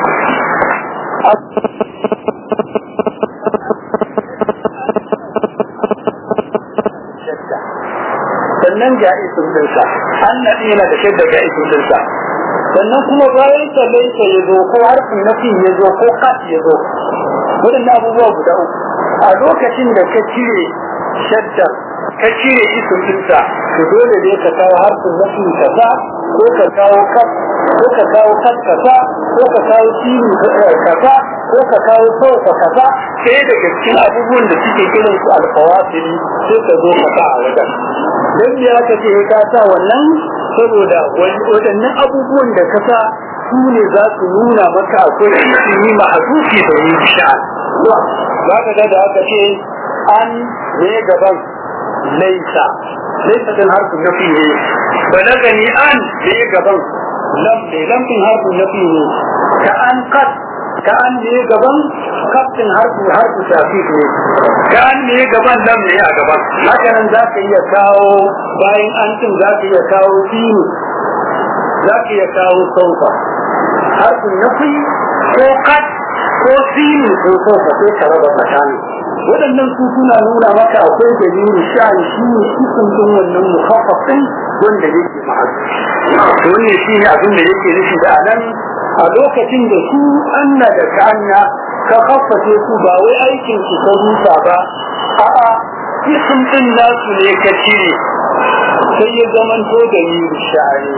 sannan ga isin dinsa an naɗi yana da shaidar ga isin dinsa sannan kuma bayan sa laisa ya zo ko harfin nafi ya zo ko kat ya zo waɗannan abubuwa guda uku a lokacin da ka cire shaddar ka cire isin dinsa to dole ne ka kawo harfin nafi kaza ko ka kawo kat ko ka kawo kat kaza ko ka kawo sini kaza ko ka kawo sauka kaza sai daga cikin abubuwan da suke kiran su alfawasili sai ka zo ka sa a wajen don ya ka ce ka sa wannan saboda waɗannan abubuwan da ka sa su ne za su nuna maka akwai ilimi ma'azufi da yi sha'an za ka ga da aka ce an ne gaban laisa laisa din harfin nafi ne balagani an ne gaban lam ne lamfin harfin nafi ne ka an kat ka an ne gaban kaftin harfi harfi shafi ne ka an ne gaban lam ne a gaban haka nan za ka iya kawo bayan an cin za ka iya kawo sinu za ka iya kawo saufa harfin nafi ko kat ko sinu ko saufa sai ka raba tsakanin waɗannan su suna nuna maka akwai dalilin sha'ani shi ne isin din wannan mukaffafin wanda yake ma'azu wannan shi ne abin da yake nufi da anan a lokacin da su anna da ka'anna ka kafface su ba wai aikin su ta rusa ba a'a isin din nasu ne ka cire sai ya zamanto dalilin sha'ani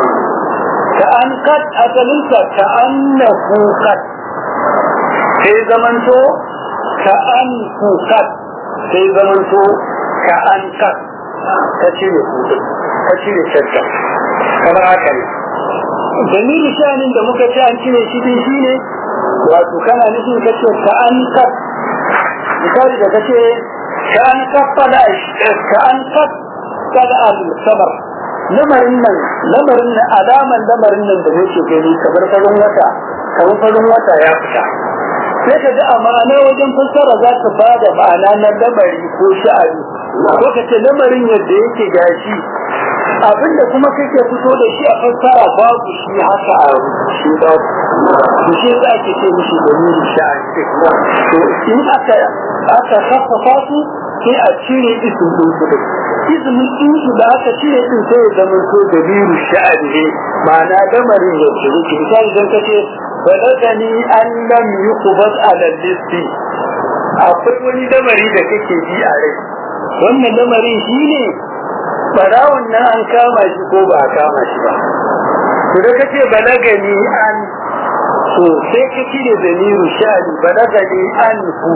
ka an kat asalinsa ka annahu kat sai zamanto ka an kukat sai zamanto ka an kat ka cire kudin ka cire shakka kamar haka ne dalilin shanin da muka ce an cire shi din shi ne wato kana nufin ka ce ka an kat misali da ka ce ka an kat fada ka an kat kada al sabar lamarin nan lamarin nan alaman lamarin nan da nake gani kamar farin wata kamar farin wata ya fita sai ka ji a ma'ana wajen fassara za ka ba da ma'ana na lamari ko sha'ani ko ka ce lamarin yadda yake gashi abinda kuma kake fito da shi a fassara babu shi haka a rubuce ba to shi za ke ce mishi da nuri sha'ani to in aka aka kafafa su sai a cire isin din su din izinin din su da aka cire din sai ya zama to da nuri sha'ani ne ma'ana lamarin yadda yake misali don ka ce balagani an lam yuqbad ala listi akwai wani lamari da kake ji a rai wannan lamarin shine barawon nan an kama shi ko ba a kama shi ba to da kace balagani an to sai ka cire da niru shani balagani an ku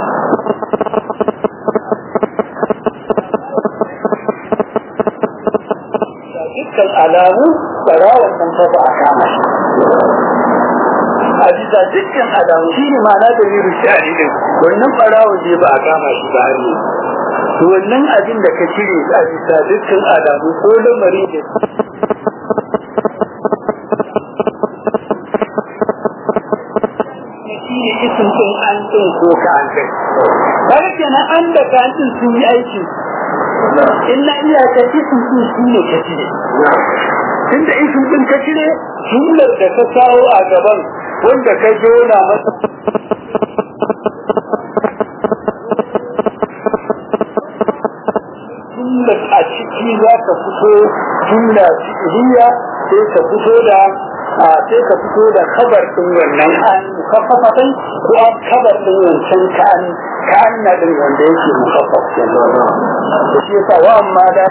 dukkan alamu barawon nan ba a kama shi a bisa dukkan alamu shi ne ma'ana da miru shari din wannan barawo je ba a kama shi ba ne to wannan abin da ka cire a bisa dukkan alamu ko lamari da shi ne isin ɗin an ɗin ko ka an kai kaga kenan an da ka an ɗin sun yi aiki illa iyaka isin ɗin shi ne ka cire tunda isin ɗin ka cire jumlar da ka kawo a gaban wanda ka jona masa jumla a ciki za ka fito jumla fi'liya sai ka fito da sai ka fito da kabar din wannan an mukaffafatai ko an kabar din wancan kan kan na din wanda yake mukaffaf kenan da shi yasa wa amma da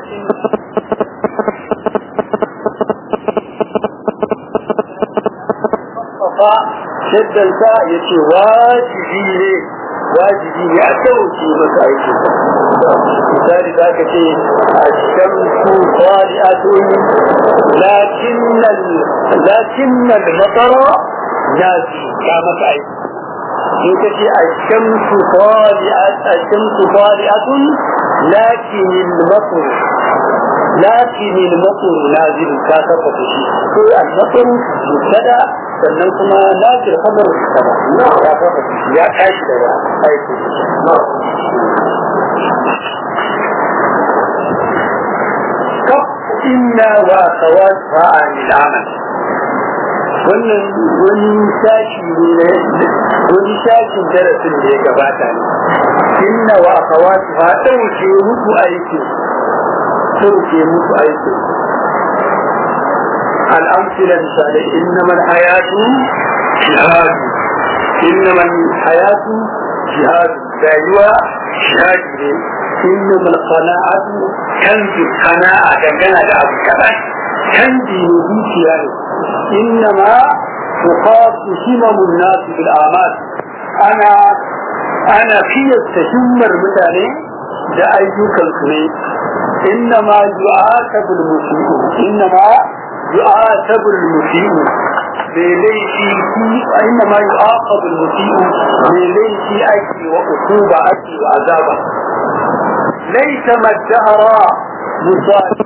fa shaddanta ya ce wajibi ne wajibi ne a sauke masa aiki misali za ka ce a shamsu qali'atun lakinnal lakinnal matara yasi ka masa aiki in ka ce a shamsu qali'at a shamsu qali'atun lakinnal matara lakin al-matar nazil ka kafa shi ko al-matar mubtada sannan kuma nazil khabar mubtada ya kafa shi ya tashi daga aiki kaf inna wa akhawatha anil amal wannan wani sashi ne wani sashin darasin da ya gabata ne inna wa akhawatu ha dauke muku aiki dauke muku aiki الأمثلة مثالي إنما الحياة جهاد إنما الحياة جهاد دايوا جهاد إنما القناعة كنز القناعة كان أبو كمان كنز نبيك يعني إنما تقاس همم الناس بالأعمال أنا أنا في التشمر مثلا da ayyukansu ne innama yu'atabu al-musii'u innama yu'atabu al-musii'u bai laifi innama yu'aqabu al-musii'u bai laifi ake wa ukuba ake wa azaba laysa madhara musali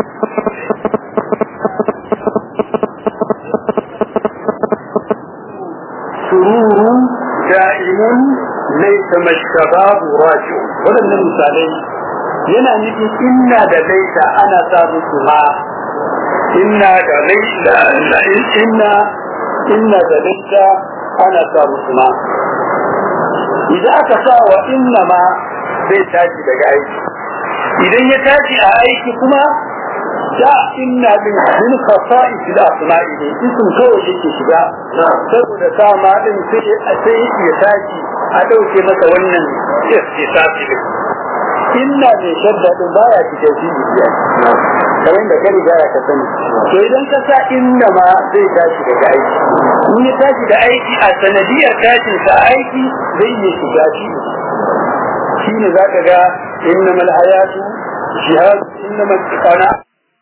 سرور دائم ليس ما الشباب راجع ولن misalai yana nufin inna da laita ana sa musu ma inna da laita inna inna da laita ana sa musu ma idan aka sa wa inna ma zai tashi daga aiki idan ya tashi a aiki kuma da inna din min khasa'is al-asma'i ne isim kawai yake shiga saboda sama din sai sai ya tashi a dauke masa wannan istisasi din inna ne shadda din baya cikin shi biya kamar da kai riga ka sani to idan ka sa inna ma zai tashi daga aiki in ya tashi da aiki a sanadiyar tashin sa aiki zai iya shiga shi shine zaka ga innamal hayatu jihad innamal qana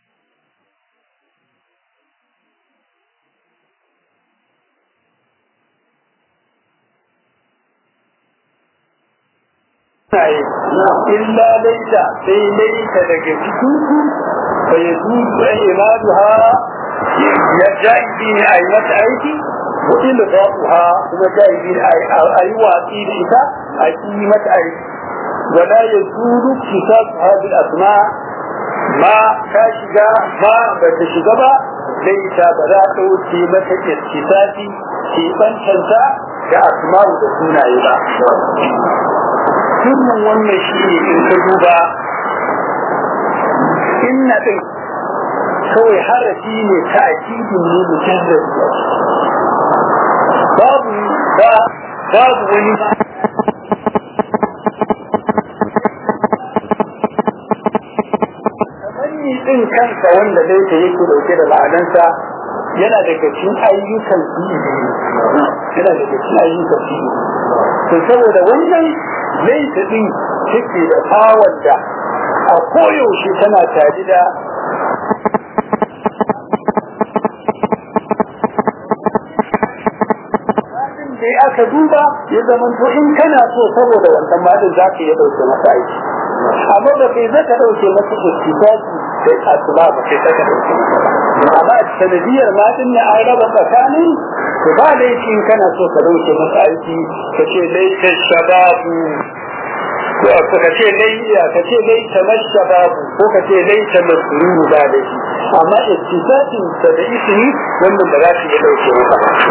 illa laita sai laita daga cikin fa ya zuzu a imaduha ya ja'ibi ne a yi mata aiki wa ila ba'uha kuma ja'ibi ne a yi watsi da ita a yi mata aiki wala ya zuru kitab hadil asma ma ta shiga ma ba ta shiga ba laita ba za ta wuce mata kisafi ke bancanta da asma'u da sunaye ba sirrin wannan shi ne in ka duba inna ɗin kawai harafi ne ta akidin ne mujarrad babu ba babu wani ba tamanni ɗin kansa wanda dai ta yake dauke da la'adansa yana daga cikin ayyukan fi'ili yana daga cikin ayyukan fi'ili to saboda wannan laita din take da fawar da a koyaushe tana tare da sai aka duba ya zama to in kana so saboda wannan madin za ka iya ɗauke masa aiki amma da kai zaka ɗauke masa istifaki sai asuba ba sai ka ɗauke masa amma sanadiyar madin na an raba tsakanin to ba laifi in kana so ka ɗauke masa aiki ka ce laita shababu ko ka ce layya ka ce laita mashababu ko ka ce laita masruru ba laifi amma istifakin sa da ismi wannan ba za su iya ɗauke masa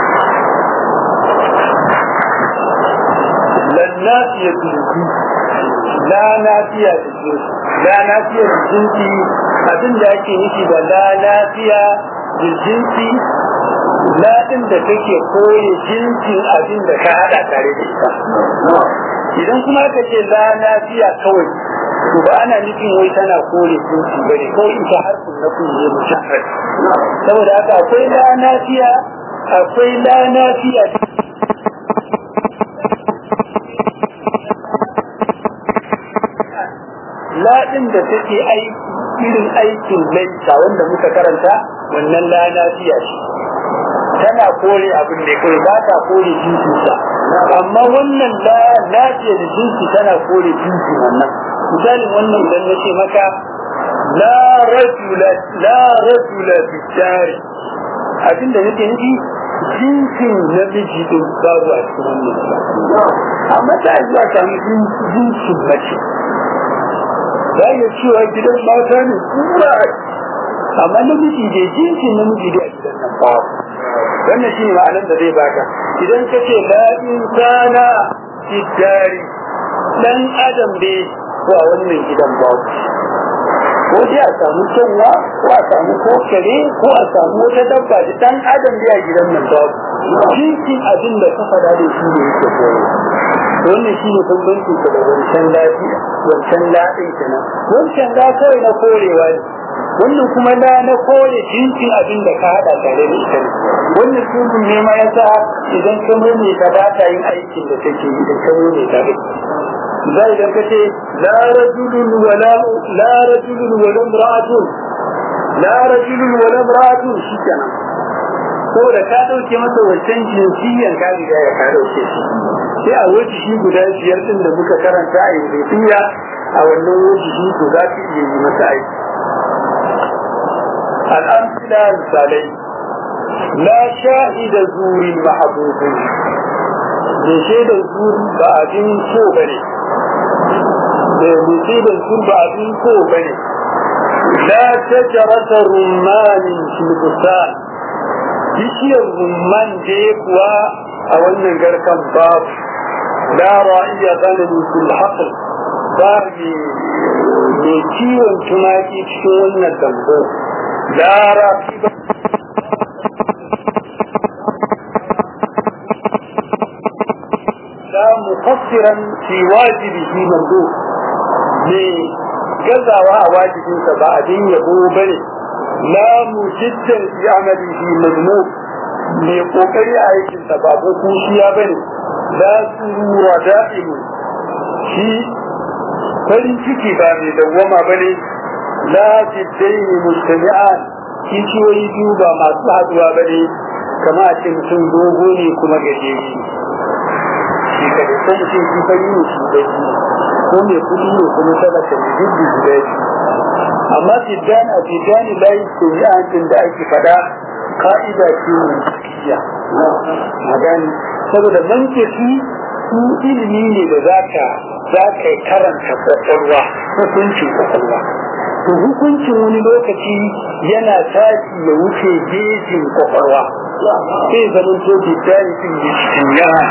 للنافية الجنس لا نافية الجنس لا نافية الجنس abin da ake nufi da la lafiya jinsi ladin da take koye jinsin abin da ka hada tare da ita idan kuma ka ce la lafiya kawai to ba ana nufin wai tana kore jinsi bane kawai ita harfin na kunne mujarrad saboda haka akwai la lafiya akwai la lafiya ladin da take aiki irin aikin laita wanda muka karanta wannan la lafiya ce tana kore abin da kawai ba ta kore jinsinsa amma wannan la lafiya da jinsi tana kore jinsi wannan misalin wannan idan na ce maka la rajula la rajula bidari abinda nake nufi jinsin namiji din babu a cikin wannan amma ta yi za samu jinsin mace za iya cewa gidan mata ne kuma amma namiji da jinsin namiji da a gidan nan babu wannan shi ne ma'anar da zai baka idan ka ce la insana bidari dan adam ne ko a wannan gidan babu ko dai a samu kyanwa ko a samu kokare ko a samu wata dabba da dan adam da a gidan nan babu cikin abin da ka faɗa da shi ne yake koyo wannan shi ne bambancin ka da wancan lafiya wancan laɗin kenan wancan da kawai na korewa ne wannan kuma na na kore jinsin abin da ka haɗa tare da ita ne wannan sunan ne ma yasa idan ka murne ka ba ta yin aikin da take yi idan ka murne ka ba zai idan ka ce la rajulun wala la rajulun wala imra'atun la rajulun wala imra'atun shi kenan saboda ka dauke masa wancan jinsiyan ka riga ya ka dauke shi sai a waje shi guda biyar din da muka karanta a indiya a wannan waje shi to za ka iya yi masa aiki al'amsila misalai la shahida zurin mahabubin da shaidar zuri ba abin so bane da shaidar zuri ba abin so bane la shajarata rummanin filbustan bishiyar rumman je kuwa a wannan garkan babu la ra'iya ganin fil haql ba mai kiwon tumaki cikin wannan dambo la rafiba لا مقصرا في واجبه مندوب ne gazawa a wajibinsa ba abin yabo bane la mujiddan fi amalihi mazmum ne kokari a aikinsa ba ko kushiya bane la surura da'imu shi farin ciki ba mai dawwama bane la jiddaini mustami'an kishiyoyi biyu ba masu haduwa bane kama a ce mutum dogo ne kuma gajeri shi ka da san shi shi fari ne shi da shi ko mai kudi ne kuma talaka ne duk da guda shi amma fidan a fidan layi ko yi an da ake fada ka'ida ce mai kiya magani saboda manke shi su ilimi ne da za ka za ka karanta kwakwalwa hukuncin kwakwalwa to hukuncin wani lokaci yana tashi ya wuce gejin kwakwalwa sai zaman to bidani din ya cikin yawa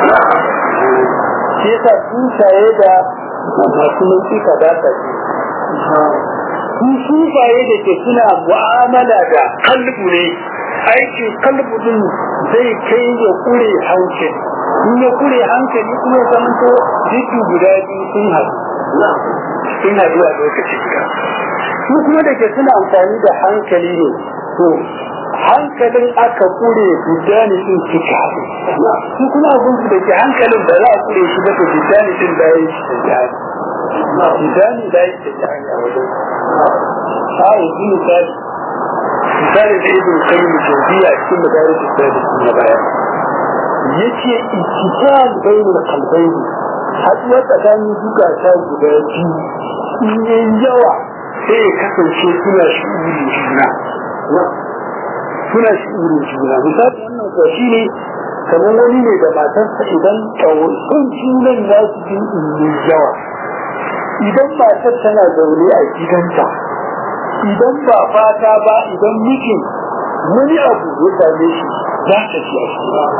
shi yasa tsuntsaye da masu nau'ika ba ta ce su sufaye da ke suna mu'amala da kalbu ne aikin kalbu din zai kai ya kure hankali in ya kure hankali kuma ya zama to jiki guda biyu sun haɗu sun haɗu a lokaci guda su kuma da ke suna amfani da hankali ne to hankalin aka kure bidani din suka haɗu su kuma abin su da ke hankalin da za a kure shi ba to bidani din da ya yi shi da jihari bidani da ya yi da jihari a wajen a yanzu misali misali da ibn qayyim jawziya cikin madaris da na baya yace ittisal bainal qalbayn haduwar tsakanin zukata guda biyu in yayi yawa sai ya kasance suna shi'uri juna suna shi'uri juna misali wannan kuwa shi ne kamar wani ne da matarsa idan sun junan za su ji in yawa idan matar tana zaune a gidanta idan ba fata ba idan mijin wani abu ya same shi za ta ci a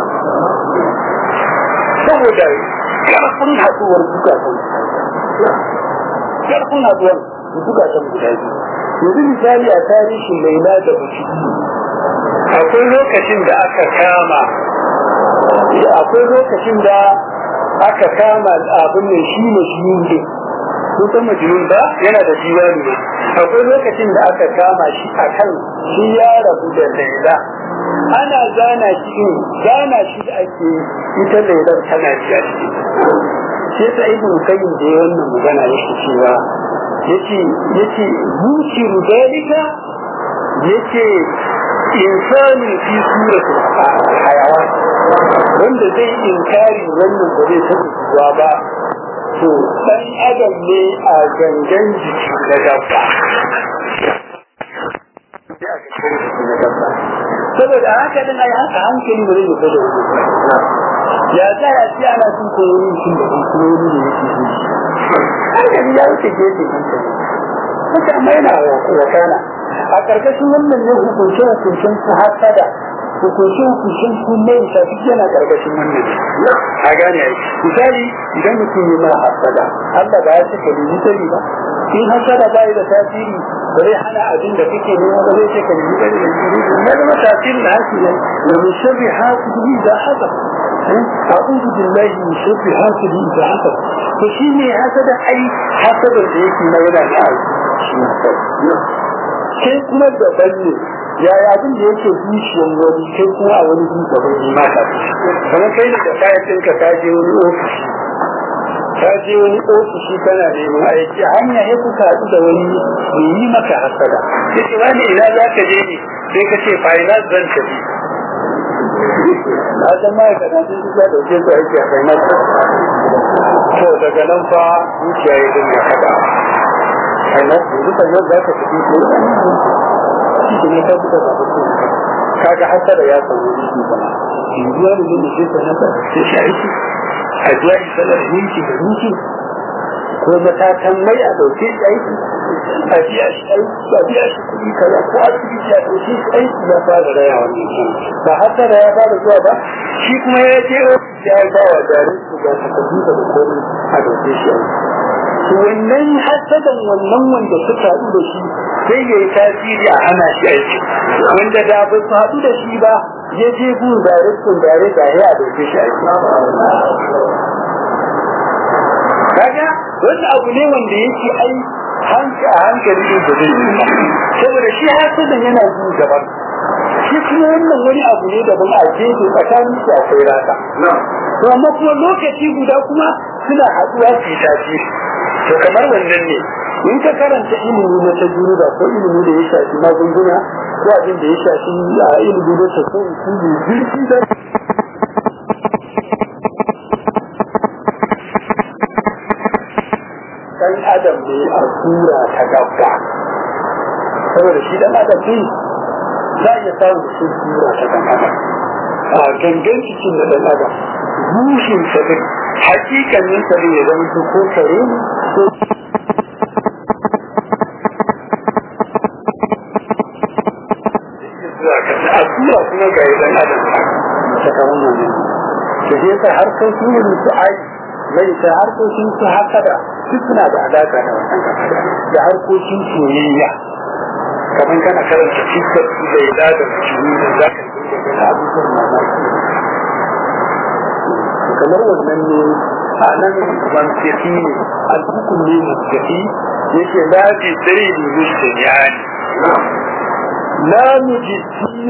saboda karfin haduwar zukatan karfin haduwar zukatan guda biyu yanzu misali a tarihin laila da mutum akwai lokacin da aka kama akwai lokacin da aka kama abin da shi majnun ne kusan majnun ba yana da diwani ne akwai lokacin da aka kama shi akan shi ya rabu da laila ana gana shi gana shi da ake ita lailar tana jiya shi sai ta ibn qayyim da wannan magana yake cewa yace yace yusiru dalika yace insani fi surati hayawan wanda zai inkari wannan ba zai taɓa zuwa ba to ɗan adam ne a gangan jiki na dabba saboda haka din ai haka hankali ba zai fito da wani ya za ya ce ana cin koyoyin cin da kuma wani da yake yi hankali ya wuce gefe hankali haka amma yana wakana a ƙarƙashin wannan ne hukunce hukuncen su hasada hukunce hukuncen su mai shafi yana ƙarƙashin wannan a gane ai misali idan mutum yi mara hasada Allah ba ya ce ka nemi sani ba in hasada ba da tasiri ba zai hana abin da kake nema ba zai ce ka nemi sani da jiri ya zama tasirin da hasi ne da min sharri hasidi da hasad a'udhu billahi min sharri hasidi da hasad to shi ne hasada ai hasadar da yake na yana da kai kuma daban ne yaya abin da yake zuciyar wani kai kuma a wani zuciya bai yi maka kamar kai da kayan ɗinka ka je wani ofishi ka je wani ofishi kana neman aiki a hanya ya kuka haɗu da wani mai yi maka hasada ya ce wani ina za ka je ne sai ka ce finance zan tafi na san ma'aikata sun ji da ɗauke su aiki a finance to daga nan fa zuciya ya dinga haɗa sannan yanzu kan yau za ka tafi ko shi ne ka fita da mutum kaga hasara ya samu shi ba yanzu ya nuna da shi sanata sai shi aiki a biya shi sanar minti da minti ko matakan mai a dauke shi aiki a biya shi aiki a biya shi kuɗi kaza ko asibiti a dauke shi aiki ya fara raya wannan ba hasara ya fara zuwa ba shi kuma ya je ya ba wa jarin su ga takardu da komai a dauke shi aiki wannan hasadan wannan wanda suka haɗu da shi sai ya yi tasiri a hana shi aiki wanda da ba su haɗu da shi ba ya je gun darekun dare da ya dauke shi aiki kaga wani abu ne wanda yake ai hanka a hankali din da zai yi saboda shi hasadan yana yin gaban shi kuma wannan wani abu ne daban a gefe tsakanin su akwai rata to amma kuma lokaci guda kuma suna haɗuwa su yi tasiri to kamar wannan ne in ka karanta ilimi na tajriba ko ilimi da ya shafi magunguna ko abin da ya shafi a ilimi na tasawuf ko ne zirki da dan adam ne a tura ta gaba saboda shi dan adam ne za ya samu shi tura ta gaba a gangan cikin da dan adam rushin sa din hakikanin sa ne ya zama ko kare ne ko a tura kuma ga idan adam ta kawo ne da zai sa harkokin yin su ai mai ta harkokin su haka da duk suna da alaka da wannan da harkokin soyayya kamar kana karanta fiskar su da ila da mutum da za ka dinga gani abubuwan mamaki kamar wannan ne a nan mantaki ne alhukun ne mantaki yake lafi tsari da musta yani لا مجدين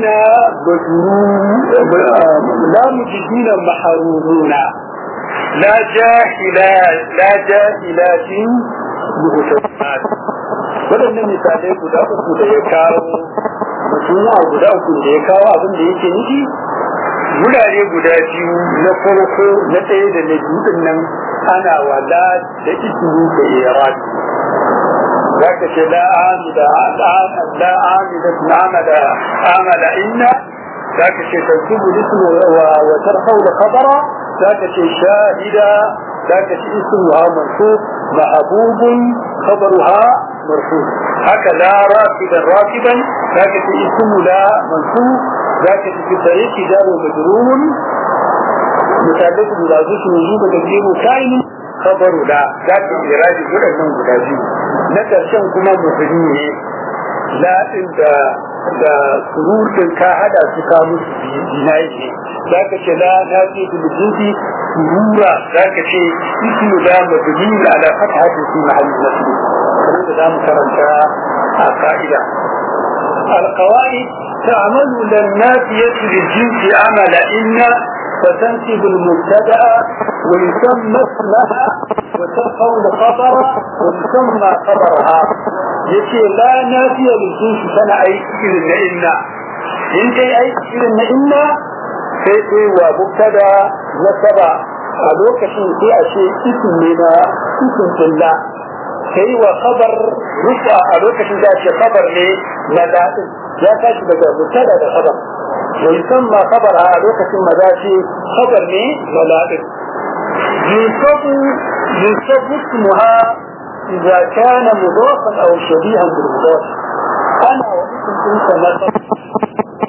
لا مجدين محرومون لا جاهلا لا جاهلات مهتمات waɗannan misalai guda uku da ya kawo mutum guda uku da ya kawo abin da yake nufi wurare guda biyu na farko na ɗaya da na biyu din nan ana wala da ismu da irad zaka ce la amida la amida amada amada inna zaka ce tansubu ismu wa wa tarfau da khabara zaka ce shahida zaka ce ismuha mansub mahbubun khabaruha مرفوع هكذا راكبا راكبا ذاك اسم لا منصوب ذاك في طريق جار مجرور متعلق بذات وجوب تقديم كائن خبر لا ذاك إرادة جرى من غدازي نترشم كما مفهوم لا عند da surutun ka hada su ka musu jinayi ne za ka ce la na ce biljinsi surura za ka ce ismu da mabini ala fatahati fi mahallin nasbi kamar da zamu karanta a ka'ida القواعد تعمل للنافية للجنس عمل إن فتنسب المبتدأ ويسمى اسمها وترفع الخبر ويسمى خبرها يتي لا نافية للجنس سنة أي إذن إن إن كي أي إذن إن سيتي ومبتدأ نسبة a lokacin sai a ce isin ne na isin kulla sai wa khabar rufa a lokacin da ce khabar ne na daɗin ya tashi daga mutada da khabar wa yusamma khabar a lokacin maza ce khabar ne na daɗin yusabu yusabu ismuha idza kana mudafan aw shabihan bil mudaf ana wa isin ɗinsa na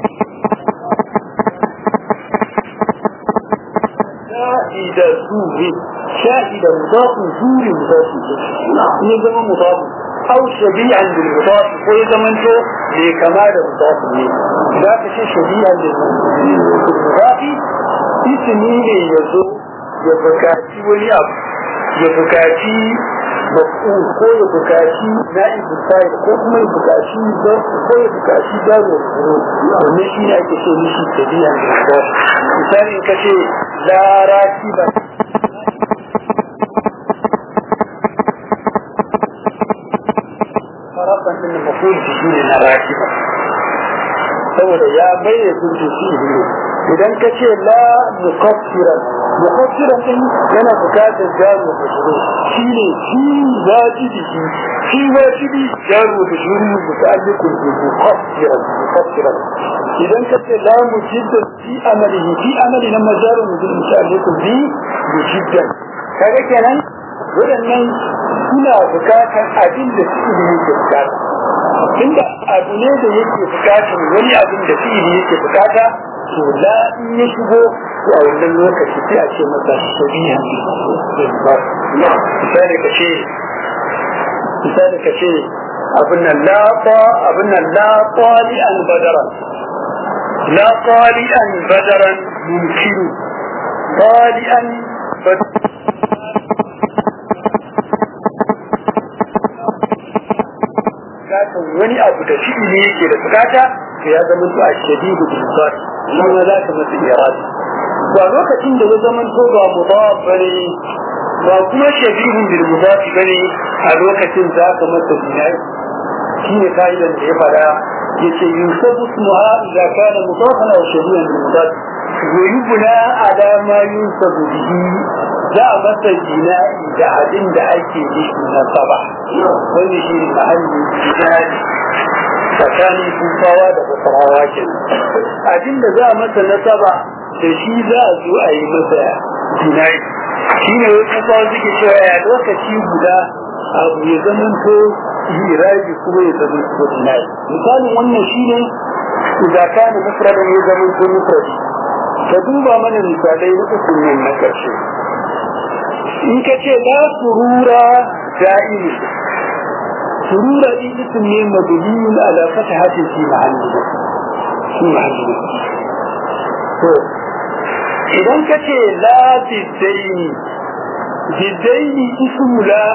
شاهد زور شاهد مضاف زور مضاف ne zama مضاف أو شبيعا بالمضاف ko ya zama to bai kama da mudaf ne za ka ce shabi'an بالمضاف ismi ne ya zo ya bukaci wani abu ya bukaci maf'ul ko ya bukaci na'ibul fa'il ko kuma ya bukaci ko ya bukaci daro wannan shi ne ake so mishi shabi'an بالمضاف misali ka ce la rakiba farafan din maful shi ne na rakiba saboda ya bayyana sun ce shi ne idan ka ce la mukaffiran mukaffiran din yana bukatar jaru da shuru shi ne shi wajibi shi shi wajibi jaru da shuru muta'alliqun bi mukaffiran mukaffiran idan ka ce la mujidda fi amalihi fi amali na majarun bil muta'alliqun bi mujidda kaga kenan waɗannan suna bukatar abin da su yake bukata tunda abu ne da yake bukatar wani abin da fi'ili yake bukata to la in ya shigo to a wannan lokaci sai a ce masa shabiha misali ka ce misali ka ce abin nan la ta abin nan la tali an badaran la tali an badaran mumkinu tali an badaran bukatan wani abu da fi'ili ne yake da bukata to ya zama to a shadidu bil zat shi ma za ka masa irad ba lokacin da ya zama to ba mudaf bane ba kuma shadidu bil mudaf bane a lokacin za ka masa binai shine kaidan da ya fada yace yusabu ismuha idza kana mudafan aw shadidan bil mudaf ويبنى على ما ينسب به za a masa jina'i da abin da ake yi na saba wani shi ne mahalli jina'i tsakanin kufawa da basarawa ke abin da za a masa na saba da shi za a zo a yi masa jina'i shi ne wasu kufawa suke cewa ya lokaci guda abu ya zama to hiraji kuma ya zama to jina'i misalin wannan shi ne idan kana mufradin ya zama to mufradi ka duba mana misalai na uku nan na ƙarshe in ka ce la surura da'imi surura din ism ne mabniyun ala fathatin fi mahalli fi mahalli to idan ka ce la bidaini bidaini ismu la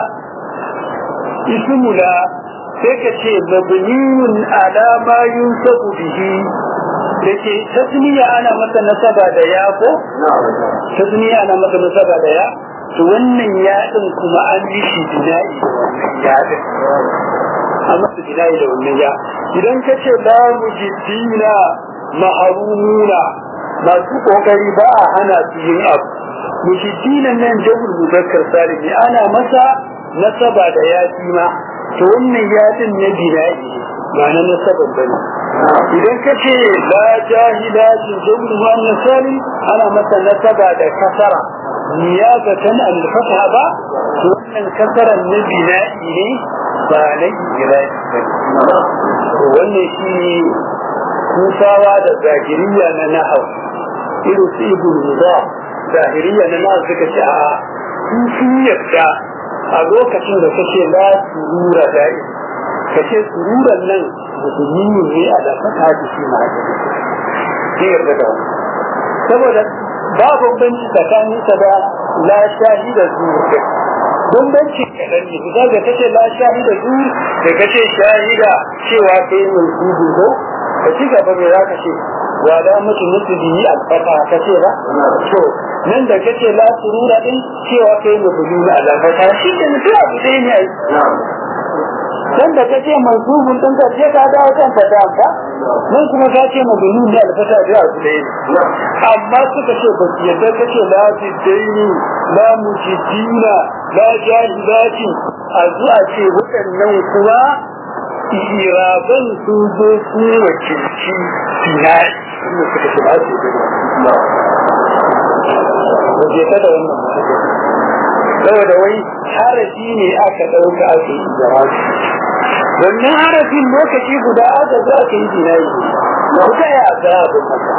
ismu la sai ka ce mabniyun ala ma yunsabu bihi da ke tasniya ana masa nasaba da ya ko tasniya ana masa nasaba da ya to wannan ya din kuma an yi shi bina'i da wannan ya din an masa bina'i da wannan ya idan ka ce la mujiddina maharumuna masu kokari ba a hana su yin abu mujiddina nan jahul muzakkar salimi ana masa nasaba da ya ma to wannan ya din na bina'i ba na nasaban bane idan ka ce la jahila jinjin wannan sali ana masa nasaba da kasara niyabatan al-fatha ba to wannan kasaran na bina'i ne ba na ijira'i ba wannan shi kusawa da zahiriya na nahau irin su ibn muda zahiriya na nahau suka ce a sun yadda a lokacin da kace la surura da'i kace sururan nan musulmi ne a da fata da shi ma haka ne yarda da saboda ba bambanci tsakanin sa da la shahida zuwa bambanci kaɗan ne kusa da kace la shahida zuwa da kace shahida cewa kai mai kudu ko ka ci gaba mai za ka ce wa da mutu mutu biyi alfata ka ce ba to nan da kace la surura din cewa kai mai kudu na alfata shi da mutu abu dai ne dan da kace mansubun din ka ce ka dawo kan ta da ka mun kuma ka ce mabni ne alfata da abu da amma suka ce ba su yadda kace la bidaini la mujidina la jahilati a zuwa ce waɗannan kuma iraban su zo su wakilci finai inda suka ce ba su yi da ba je ta da wannan saboda wai harafi ne aka ɗauka aka yi jarabi wannan harafin lokaci guda aka zo aka yi finai na kuka ya ga abin maka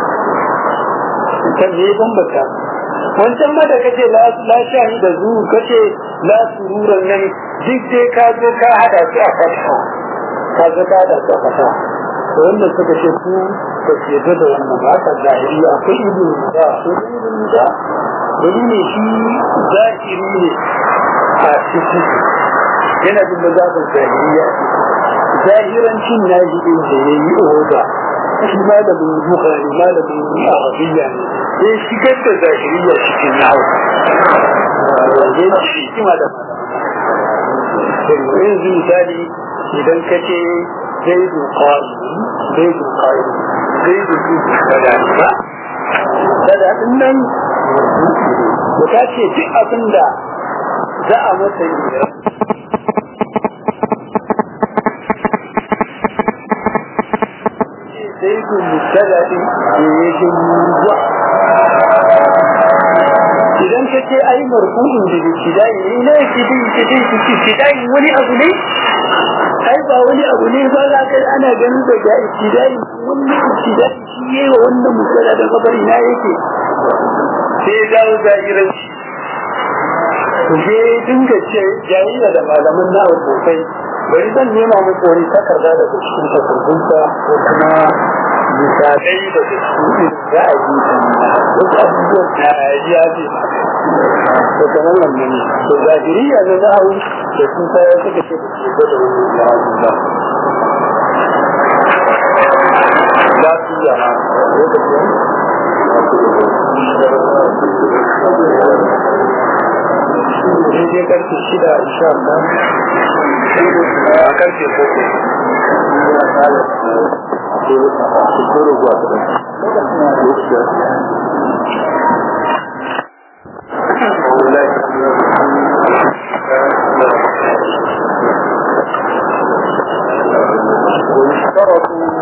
kan ne bambata wancan ma da kace la shahi da zu kace la sururan nan duk dai ka zo ka hada su a fata ka zo ka hada su a fata to wannan suka ce ku ba su yadda da wannan ba ka zahiri akwai ibn da akwai ibn da dalili shi zahiri ne a cikin yana jin da zafin zahiriya zahirancin na shi din da ya yi oda shi malamin bukari malamin arabiya ne sai shigar da zahiriya cikin nawa ya ci hikima da malamin yanzu misali idan ka ce zai dukari zai dukari zai dukari da ba da din nan da ta ce duk abin da za a masa yi زيد مبتدا زيد موضوع idan ka ce ai marfu'in da ibtidai ne ina ibtidai ibtidai ibtidai wani abu ne ai ba wani abu ne ba za ka ana ganin da ga ibtidai wannan ibtidai shi ne wa wannan mubtada da kabari na yake sai dawo zahiran shi ku je dinga ce jayayya da malaman na sosai bari zan nema muku wani takarda daga cikin takardunsa ko kuma misalai daga cikin ra'ayi wasu abubuwan da ya ce da kamar wannan ne da zahiriya na na'au da sun sayar suka ce da ke da wani ra'ayi ba ba su yi yana lokacin daidai karfe shida insha Allah a karfe koko ويشترط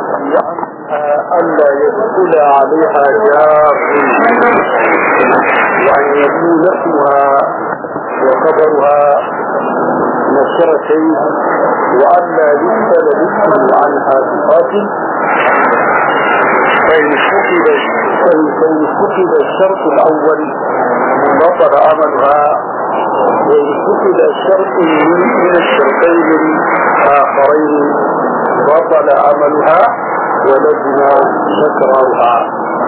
ألا يدخل عليها جار وأن يكون اسمها وخبرها نشرتين وألا يسأل الاسم عنها بقاتل فإن فقد فإن فقد الشرط الأول بطل عملها وإن فقد الشرط من الشرطين الآخرين بطل عملها ولزم تكرارها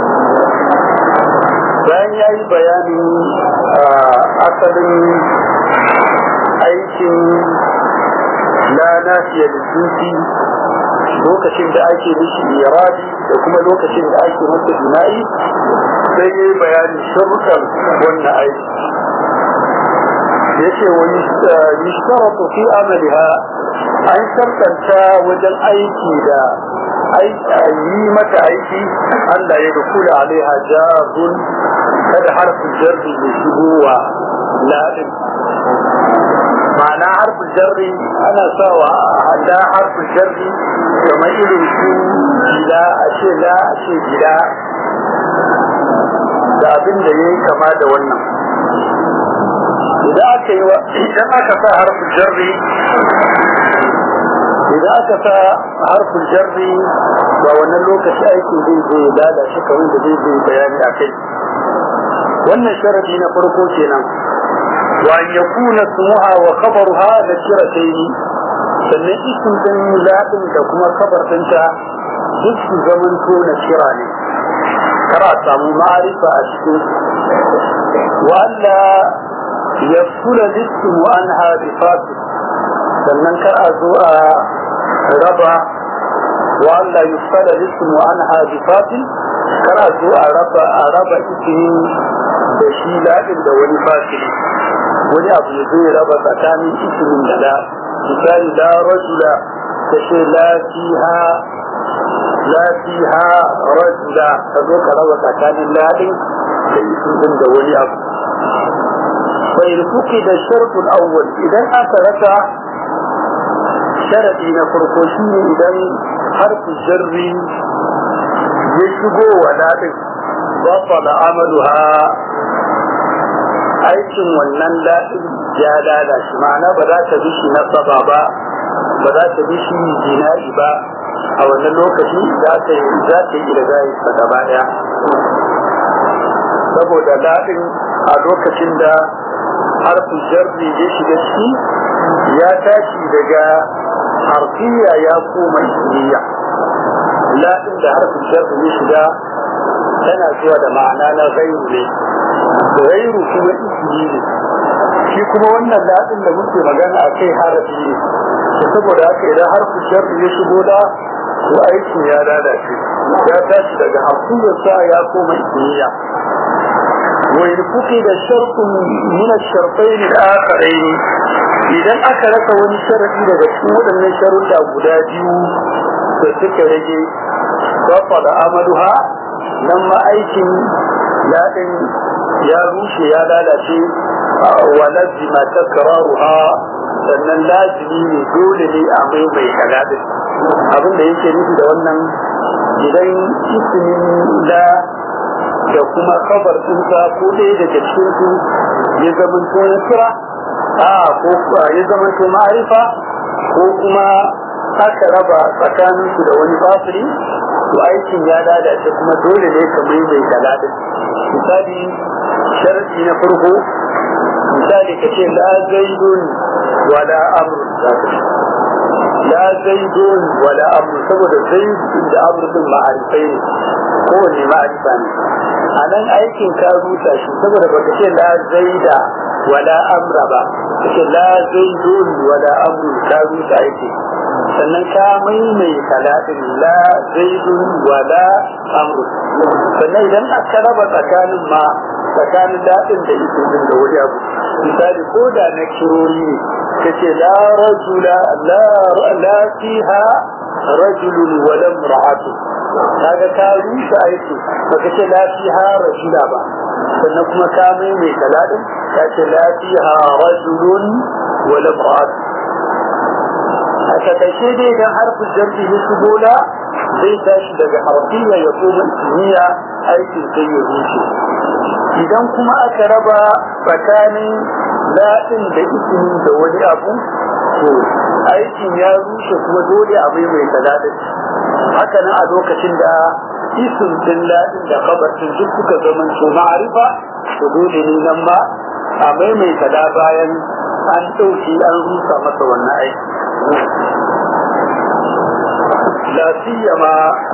bayan ya yi bayanin asalin aikin na nafiya da tuti lokacin da ake mishi iradi da kuma lokacin da ake masa jima'i sai ya yi bayanin sharukan wannan aiki ya ce wa yishtaratu fi amaliha an shartanta wajen aiki da yi mata aiki Allah ya dukula alaiha jazun kada harfin jarri ya shigo wa ladin ma'ana harfin jarri ana sawa hada harfin jarri kamar irin su gida a ce la a ce gida da abin da ya yi kama da wannan idan aka yi wa idan aka sa harfin jarri idan aka sa harfin jarri ba wannan lokaci aiki zai zai lalace kawai da zai zai bayani a kai wannan sharadi na farko kenan wa an yakuna sumuha wa khabaruha da kirataini sannan isim din ladin da kuma kabar dinta duk su zaman to na kira ne kar a samu ma'arifa a cikin wa alla yafsula lismu anha bi fasil sannan kar a zo a raba wa Allah yufsala lismu anha bi fasil kar a zo a raba a raba ismin da shi ladin da wani fasil wani abu ya zai raba tsakanin ismin da da misali la rajula ta ce la fiha la fiha rajula ka zo ka raba tsakanin ladin da isin din da wani abu bai rufuki da sharkul awwal idan aka rasa sharadi na farko shine idan harfi jarri ya shigo wa ladin bafala amaluha aikin wannan ladin ya lalace ma'ana ba za ta bi shi nasaba ba ba za ta bi shi jina'i ba a wannan lokaci za ta yi za ta yi ilgayi ta gaba daya saboda daɗin a lokacin da harfin jarri ya shiga ciki ya tashi daga harfiya ya koma ismiya laɗin da harfin jarri ya shiga tana zuwa da ma'ana na gairu ne gairu kuma ismi ne shi kuma wannan laɗin da muke magana a kai harafi ne saboda haka idan harfin jarri ya shigo da ko aikin ya lalace ya tashi daga hakuyarsa ya koma ismiya wai kuke da sharkun min sharfain al-akharain idan aka rasa wani sharadi daga cikin waɗannan sharuɗa guda biyu da suka rage bafa da amaluha nan ma aikin yaɗin ya rushe ya lalace wa lazima takraruha sannan lazimi ne dole ne a mai mai kaladin abin da yake nufi da wannan idan ismin la da kuma kabar ɗinsa ko ɗaya daga cikin su ya zamanto ya kira a ko ya zamanto ma'arifa ko kuma aka raba tsakanin su da wani fasiri to aikin ya lalace kuma dole ne ka mai mai kaladin misali sharadi na farko misali ka ce la zaidun wala amr la zaidun wala amr saboda zaid da amr din ma'arifai ne kowanne ma'arifa ne a nan aikin ka rusa shi saboda baka ce la zaida wala amra ba kace la zaidun wala amr ka rusa aiki sannan ka maimai talatin la zaidun wala amr sannan idan aka raba tsakanin ma tsakanin daɗin da isin din da wani abu misali ko da na kirori ne kace la rajula la la fiha rajulun wala imra'atu kaga ka rusa aiki baka ce la fiha rajula ba sannan kuma ka mai mai kaladin ka ce la fiha rajulun wala imra'atu a takaice dai idan harfin jarri ya shigo da zai tashi daga harfiya ya koma ismiya aikin sai ya rushe idan kuma aka raba tsakanin daɗin da ismi da wani abu to aikin ya rushe kuma dole a mai mai daɗin haka nan a lokacin da isim din daɗin da kabarcin duk suka zama su ma'arifa to dole ne nan ma a maimaita da bayan an ɗauki an rusa masa wannan aiki la siyama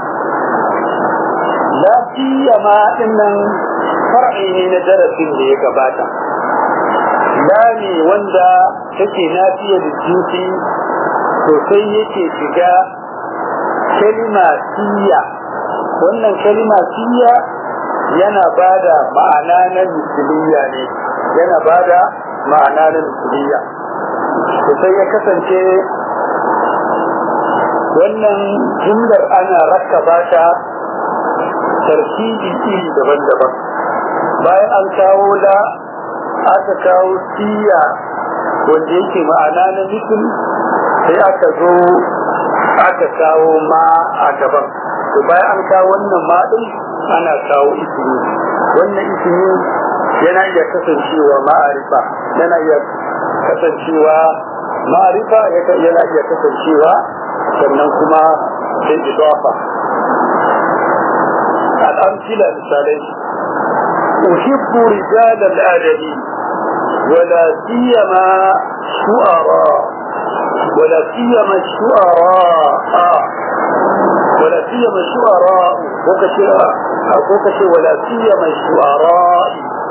la siyama dinnan far'i ne na darasin da ya gabata la ne wanda take nafiya da jinsi sosai yake shiga kalima siya wannan kalima siya yana bada ma'ana na misiliya ne yana bada ma'ana na misiliya sai ya kasance wannan jumlar ana rakkaba ta tarkibi iri daban-daban bayan an kawo la aka kawo siya wanda yake ma'ana na misil sai aka zo aka kawo ma a gaban to bayan an kawo wannan ma din ana kawo ismi wannan ismi yana iya kasancewa ma'arifa yana iya kasancewa ma'arifa yana iya kasancewa sannan kuma sai idafa al'amsila misalai uhibbu rijal al-adabi wala siyama shu'ara wala siyama shu'ara ولا سيما الشعراء وكشي ولا سيما الشعراء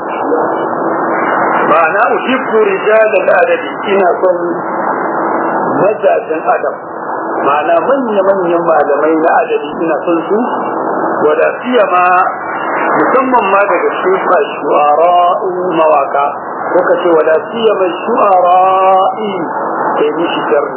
معنى أحب رجال الأدب إنا صن مجاجا أدب معنى من يمن يما لمين أدب إنا صنسو ولا سيما musamman ma daga shuka shu'ara mawaka ko ka ce wala siyama shu'ara'i kai mishi sharri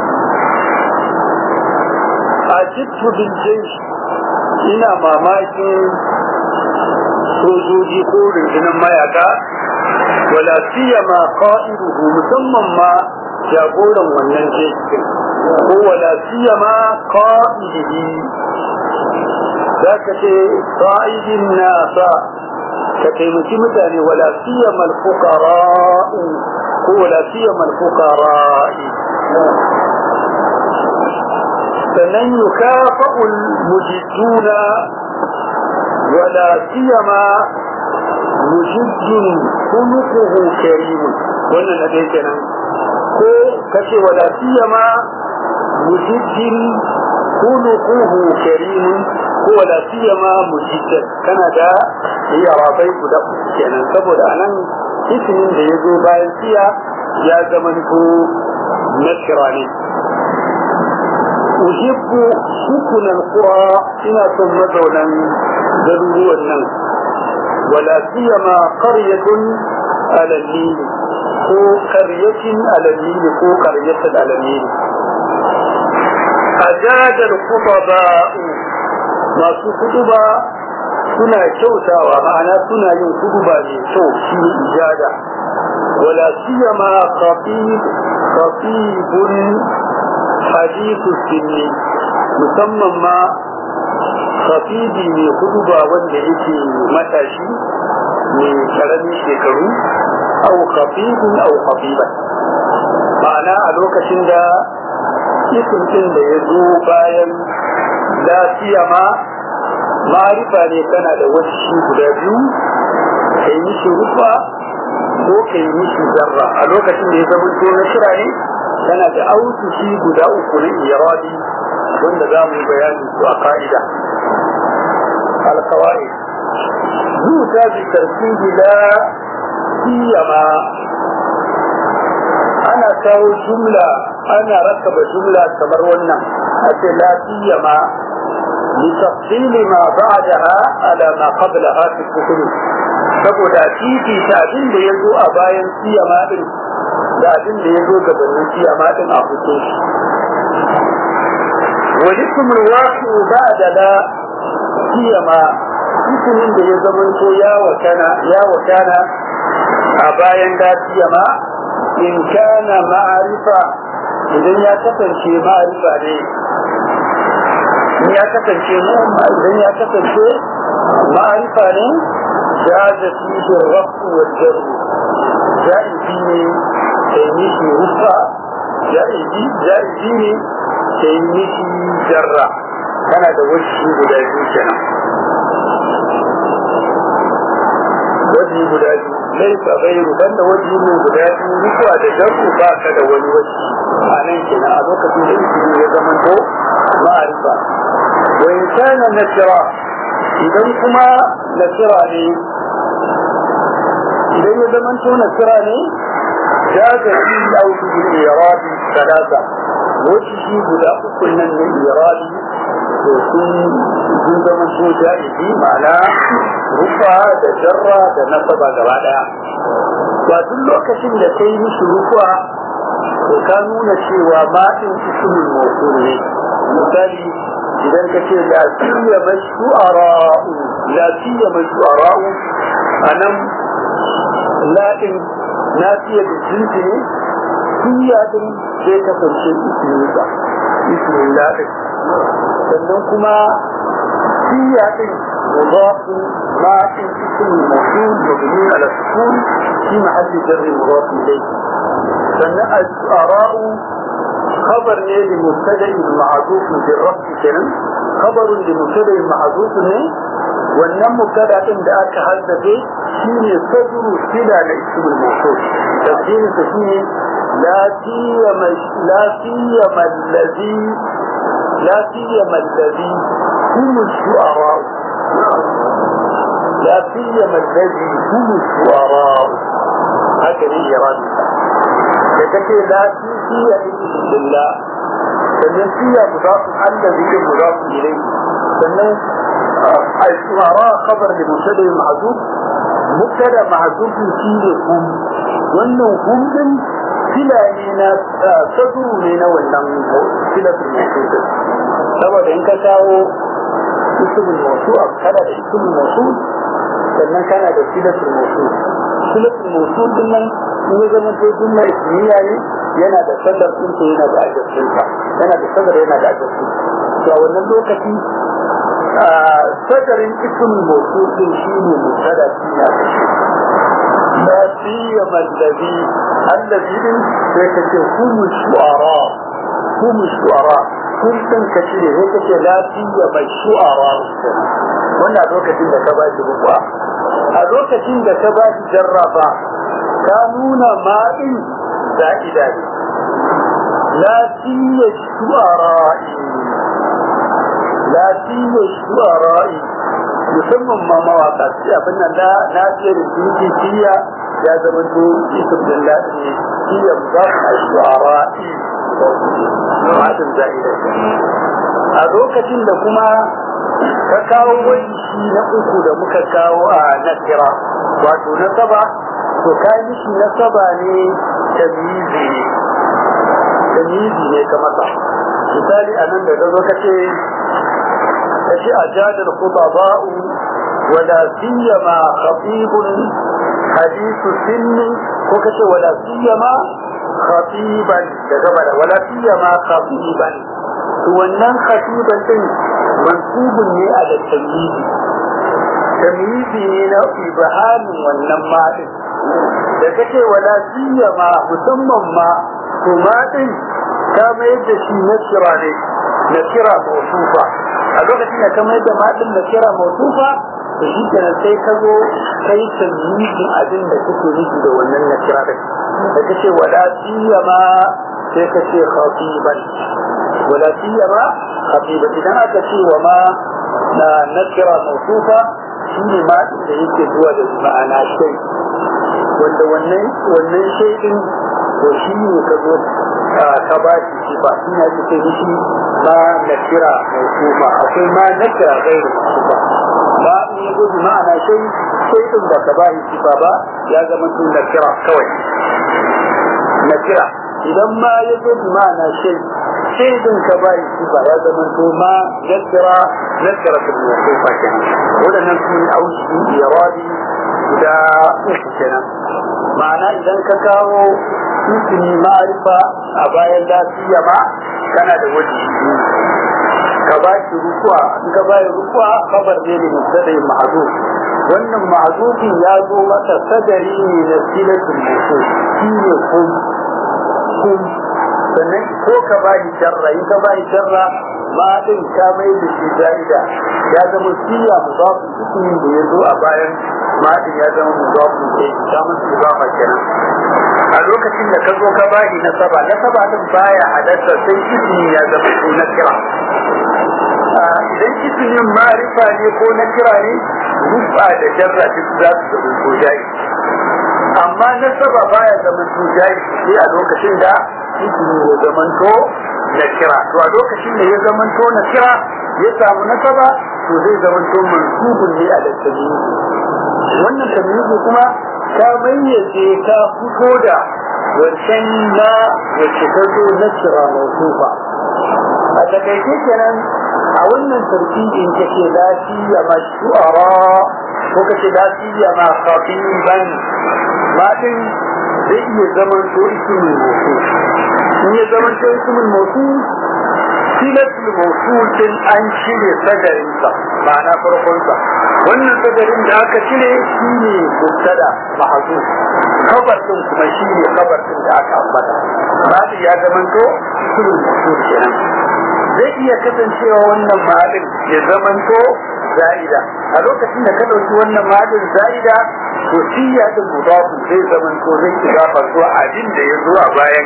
ajibtu bil jaysh ina mamakin sojoji ko rundunar mayaka wala siyama qa'iduhu musamman ma jagoran wannan jekin ko wala siyama qa'idihi zaka ce qa'idin nasa ka taimaki mutane wala siyama al-fuqara'u ko wala siyama al-fuqara'i sannan yukafa'ul mujidduna wala siyama mujiddun khuluquhu karimun wannan na dai kenan ko kace wala siyama mujiddin khuluquhu karimun ko wala siyama mujiddan kana da yarabai guda kenan saboda anan ismin da ya zo bayan siya ya zama ko nakira ne uhibbu sukunan qura ina son mazaunan garuruwan nan wala siyama qaryatun ala nil ko qaryatin ala nil ko qaryatan ala nil ajada al-khutaba masu kutuba suna kyautawa ma'ana suna yin kutuba mai kyau shi ijada wala siyama khatib khatibun hadithu sinni musamman ma khatibi mai kutuba wanda yake matashi mai karamin shekaru au khatibun au khatiban ma'ana a lokacin da isin din da ya zo bayan lafiya ma ma'arifa ne kana da wasu guda biyu kai mishi rufa ko kai mishi zarra a lokacin da ya zama to na shira ne kana da autushi guda uku na irabi wanda za mu yi bayanin su a ka'ida alkawai zuta bi tartibi la siyama ana kawo jumla ana rakaba jumla kamar wannan a ce la siyama لتفصيل ما بعدها على ما قبلها في الكتب saboda titi ta abin da ya zo a bayan siyama din da abin da ya zo gabanin siyama din a fito shi walikum alwaqi ba'da la siyama ismin da ya zama to ya wakana ya wakana a bayan da siyama in kana ma'arifa idan ya kasance ma'arifa ne ya kasance mu idan ya kasance ma'arifa ne jaza fihi rafu wa jarru jaizi ne sai mishi rufa jaizi jaizi ne sai mishi jarra kana da wasu guda biyu kenan wajen guda biyu laifa gairu banda wajen mu guda biyu rufa da jarru ba ka da wani wasu a nan kenan a lokacin da ismi ya zama to ma'arifa وإن كان نكرا إذا كما نكرا لي إذا يزمنت نكرا لي جاز في أوجه الإيراد ثلاثة وجهه بلا كنا من الإيراد وكن زمن سو جائزي معنى رفع da jarra da nasaba gaba daya ba duk lokacin da kai mishi rufa to ka nuna cewa ma din ismul mawsul ne misali idan ka ce lafiya mai shu'ara'u lafiya mai shu'ara'u a nan latin lafiya da jinsi ne siya din zai kasance isminsa ismin latin sannan kuma siya din مضاف ما اسم موصول مبني على السكون في محل جر مضاف اليه سنة الشعراء خبر ne لمبتدا معذوف بالرفع kenan خبر لمبتدا معذوف ne wannan mubtada din da aka haddace shine sadru sila da ismul mawsul tafsirin sa shine la siyama la siyama allazi la siyama allazi hum shu'ara la siyama allazi hum shu'ara haka ne iradi da take la siya lillah sannan siya mudafu allazi ke mudafu ilayhi sannan al-shu'ara khabar li mubtada mahzuf mubtada mahzuf shine kum wannan hundun fila ne na sadu ne na wannan filatul mawsu saboda in ka kawo ismul mawsu a kana da ismul mawsu sannan kana da filatul mawsu filatul mawsu din nan in ya zama to jumla ismiya ne yana da sadar din ko yana da ajabtin sa yana da sadar yana da ajabtin to a wannan lokaci sadarin ismul mawsu din shine mutada shi na kashi لا سيما الذي الذي يكتب هم الشعراء هم الشعراء هم تنكتب هيك لا سيما الشعراء وانا لوكتين da ka ba shi bukwa a lokacin da ka ba shi jarraba ka nuna ma'in za'ida ne la siya shu'ara'i la siya shu'ara'i musamman ma mawaka sai abin nan da na fiye da jinki siya ya zama to ism din ladi ne siya za a shu'ara'i ma'adin za'ida a lokacin da kuma ka kawo wani shi na uku da muka kawo a nakira wato na saba to ka yi shi na saba ne tamizi ne tamizi ne ka masa misali a nan da zo ka ce ka ce a jadar kutaba'u wala siyama khatibun hadisu sinni ko ka ce wala siyama khatiban da gaba da wala siyama khatiban to wannan khatiban din mansubun ne a da tamyizi tamyizi ne na ibahamin wannan madin da kace wala siyama musamman ma to madin ka mayar da shi na kira ne na kira mawsufa a lokacin da ka mayar da madin na kira mawsufa to shi kenan sai ka zo kai tamyizin abin da kake nufi da wannan na kira din da kace wala siyama sai ka ce khatiban wala siyama khatiban idan aka ce wa ma na nakira mawsufa shine ma da yake zuwa da ma'ana shay wanda wannan wannan shay din to shi ne ka zo ka ba shi sifa shi ne ake ce mishi ma nakira mawsufa akwai ma nakira gairu mawsufa ba in ya zo ma'ana shay shay din da ka ba shi sifa ba ya zama tun nakira kawai nakira idan ma ya zo ma'ana shay sai din ka bai shi ba ya zama to ma zakira zakira ta ne ko fa kenan wadannan su ne aushi iradi guda uku kenan ma'ana idan ka kawo ismi ma'arifa a bayan lafiya ma kana da waje ka ba shi rukuwa in ka ba rukuwa kabar ne ne mutadai ma'azuf wannan ma'azufin ya zo mata sadari ne na silatul musul shi ne kun kun sannan ko ka bayi sharra in ka bayi sharra ma din ka mai da shi zaida ya zama siya mudafu ismin da ya zo a bayan ma din ya zama mudafu ke ta musu ibafa kenan a lokacin da ka zo ka bayi na saba na saba din baya halatta sai ismi ya zama ko na kira idan ismin ma'rifa ne ko na kira ne rufa da jarra duk za su zama ko jayi amma na saba baya zama ko jayi sai a lokacin da ismi ya zamanto na kira to a lokacin da ya zamanto na kira ya samu nasaba to zai zamanto mansubun ne a lantarki wannan tamyizi kuma ka mayyace ka fito da wancan na wacce ta zo na kira mausufa a takaice kenan a wannan tarkibin kake lafiya ma shu'ara ko kace lafiya ma khatiban ma din zai iya zaman to ismul mawsul in ya zaman to ismul mawsul silatul mawsul din an cire sadarin sa ma'ana farkon sa wannan sadarin da aka cire shine mubtada mahzuf khabar din kuma shine khabar din da aka ambata ma'ana ya zaman to ismul mawsul kenan zai iya kasancewa wannan ma'adin ya zaman to za'ida a lokacin da ka dauki wannan ma'adin za'ida to siya din mudafu zai zaman to zai idafa zuwa abin da ya zo a bayan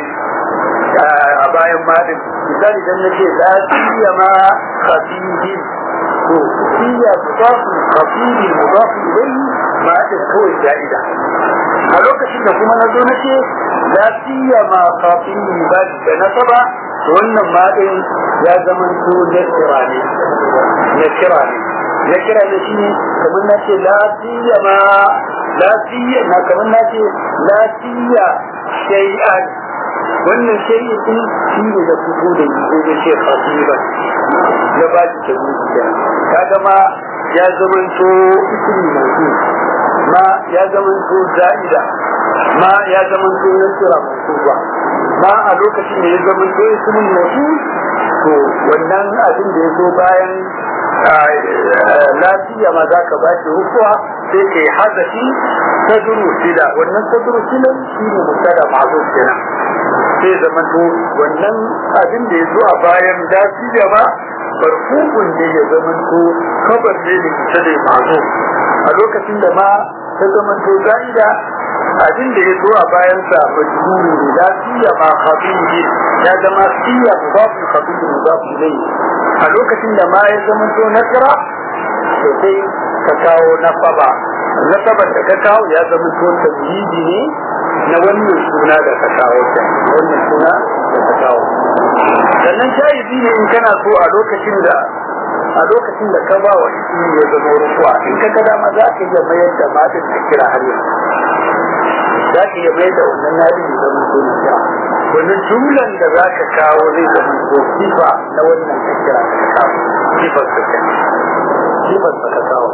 a bayan madin misali dan nake la siya ma khafidin to siya mudafu khafidin mudafu ilayhi ma'adin kawai za'ida a lokacin da kuma nazo nake la siya ma khafidin ba da nasaba to wannan ma'adin ya zaman to na kira ne na kira ne na kira ne shi kamar na ce la siya ma lafiya na kamar na ce lafiya shay'an wannan shay'i din shi ne da fito da yi da ce khatiban ya ba shi tabbata kaga ma ya zamanto ismi mawdu ma ya zamanto za'ida ma ya zamanto nasira mansuba ma a lokacin da ya zamanto ismin mawdu to wannan abin da ya zo bayan lafiya ma za ka ba shi rukuwa sai ka yi hazafi saduru sila wannan saduru sila shi ne musada mazo kenan sai zama to wannan abin da ya zo a bayan lafiya ba barkukun ne ya zama to kabar ne da musada mazo a lokacin da ma ta zama to za'ida abin da ya zo a bayan sa majhuri ne lafiya ma khabiri ya zama siya mudafu khabiri mudafu ilayhi a lokacin da ma ya zama to nasara to sai ka kawo nasaba nasabar da ka kawo ya zama to tamyidi ne na wannan suna da ka kawo ta wannan suna da ka kawo sannan shahidi ne in kana so a lokacin da a lokacin da ka ba wa ismi ya zama rukuwa in ka ga dama za ka iya mayar da matan da kira har yanzu za ka iya mayar da wannan nadi ya zama so na kira wannan jumlan da za ka kawo zai zama so sifa na wannan ka kira da ka kawo sifar ka kenan sifar ka kawo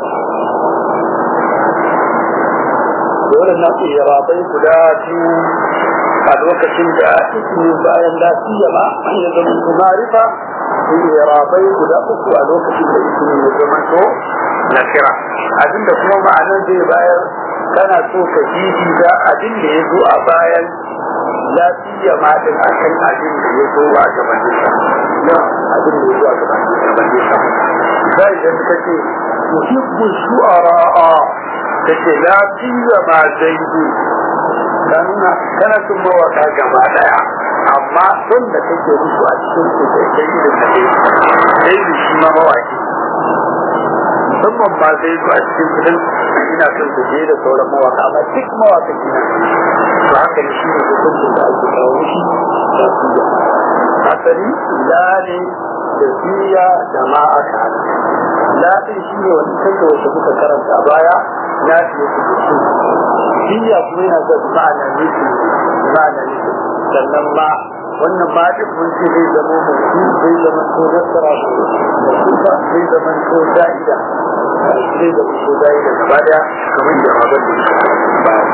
dole na irabai guda biyu a lokacin da ismi bayan lafiya ma an ya zama kumarifa su irabai guda uku a lokacin da ismi ya zama to na kira abinda kuma ma'anar zai bayar kana so ka jiji da abin da ya zo a bayan lafiya ma din a kan abin da ya zo a gabanin sa abin da ya zo a gabanin sa sai da suka ce tuhibbu shu'ara'a kace lafiya ma zaidu kanuna kana son mawaka gaba daya amma son da kake musu a cikin su da kai da kake zaidu shi ma mawaki musamman ba zaidu a cikin kudin ina son su je da sauran mawaka amma duk mawaka ina to haka ne shi ne hukuncin da ake kawo shi da siya asali lale da siya da ma aka hada lafin shi ne wani kake wata muka karanta baya na fiye su da su siya kuma yana da ma'ana nufin ma'ana nufin sannan ma wannan ma duk mun ce zai zama mutum zai zama to nasara mutufa zai zama to da'ida zai zama to da'ida gaba daya kamar da abin da suka baya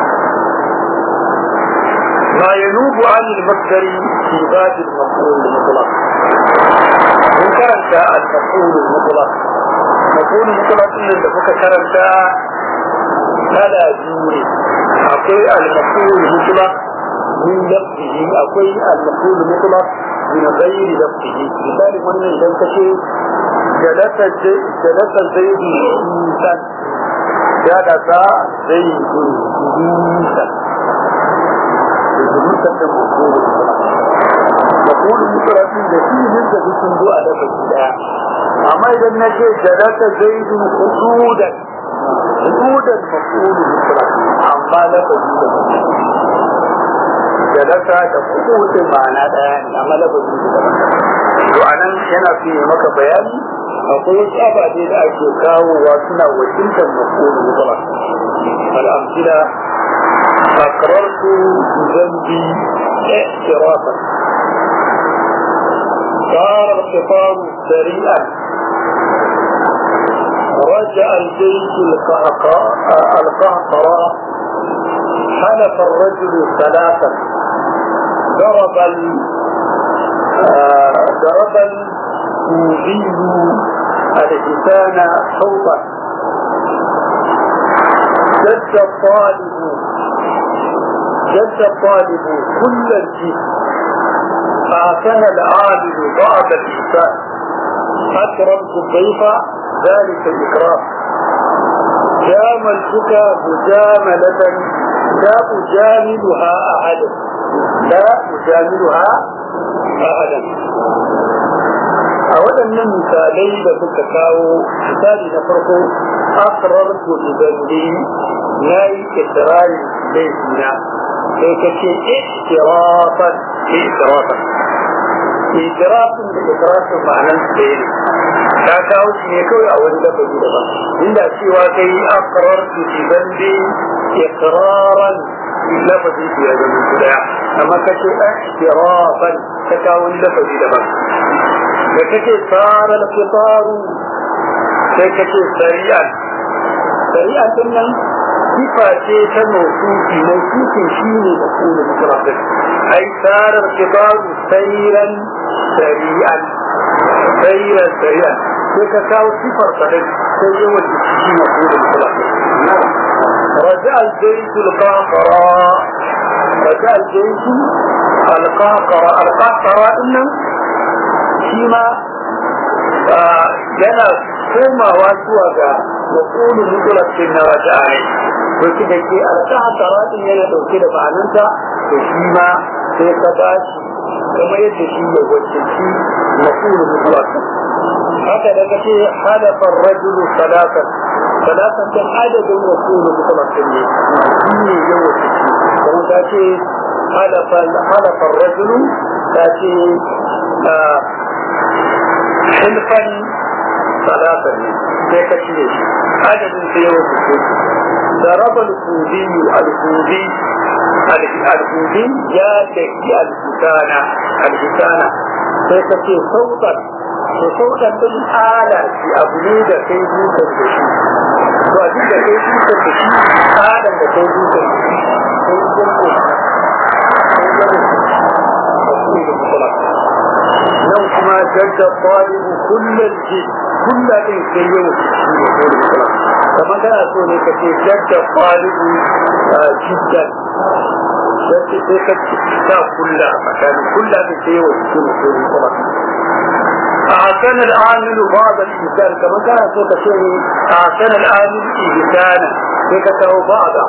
ما ينوب عن المصدر في باب المفعول المطلق من كانت المفعول المطلق مفعول المطلق ان تفك كانت kala biyu ne akwai al-maqul mutlaq min lafzihi akwai al-maqul mutlaq min ghairi lafzihi misali wannan idan kace jalasa jalasa zaidi insan jalasa zaidi insan insan da maqul maqul mutlaq din da shi ne da sun zo a dafa daya amma idan nace jalasa zaidi hududan حدود المفعول المطلق amma lafazi da da laka da hukuncin ma'ana daya ne amma lafazi da daban to anan yana fi maka bayani akwai wasu ababe da ake kawowa suna wakiltar maf'ul mutlaq al-amthila فقررت ذنبي اعترافا صار الخطاب سريعا رجع البيت القهقراء حلف الرجل ثلاثا ضرب ال ضرب الكوفي الحسان صوتا جد الطالب جد الطالب كل الجسم فاعتنى العابد بعض الإنسان أكرمت الضيف ذلك الإكرام جاملتك مجاملة لا أجاملها أحدا لا أجاملها أحدا a waɗannan misalai da suka kawo misali na farko akrar ku idanni na yi ikirari laifina sai ka ce ikirafan ikirafan ikirafin da ikirafin ma'anan su ɗaya ne ta kawo shi ne kawai a wani lafazi daban inda cewa kai akrar ku idanni iqraran lafazi ya zama guda amma kace ihtirafan ka kawo wani lafazi daban da kace sara al-qitaru sai kace sari'an sari'an din nan sifa ce ta mawsufi mawsufin shine da kuma mutlaqin ai sara al-qitaru sayran sari'an sayran sari'an sai ka kawo sifar kadai sai yawan shi ne kuma mutlaqin رجع الجيش القاقرة رجع الجيش القاقرة القاقرة إنه شيما yana komawa zuwa ga wakulu mutulakin na raja ne wasu da ke alƙaha taratin yana ɗauke da ma'ananta da shi ma sai ka ba shi kuma yadda shi ya wacce wakulu mutulakin haka da kace halafar rajulu salatan salatan kan adadin wakulu mutulakin ne shi ne ya wacce kuma ta ce halafar rajulu ta ce حلفا ثلاثة sai ka cire shi adadin sai yawan su ضرب الكوبي الكوبي الكوبي يا تكي الحسانة الحسانة sai ka ce sautan to sautan din ala shi abu ne da kai dukan da shi to abin da kai dukan da shi alan da kai dukan da shi sai jirgin nan kuma jadda talibu kullal ji kullal sai yau shi ne ko da kamar kana so ne ka ce jadda talibu jiddan sai sai ka ta kulla tsakanin kulla da sai yau shi ne ko da أحسن العامل بعض الإنسان كما كان سوك شيء أحسن العامل إنسانا فكته بعضا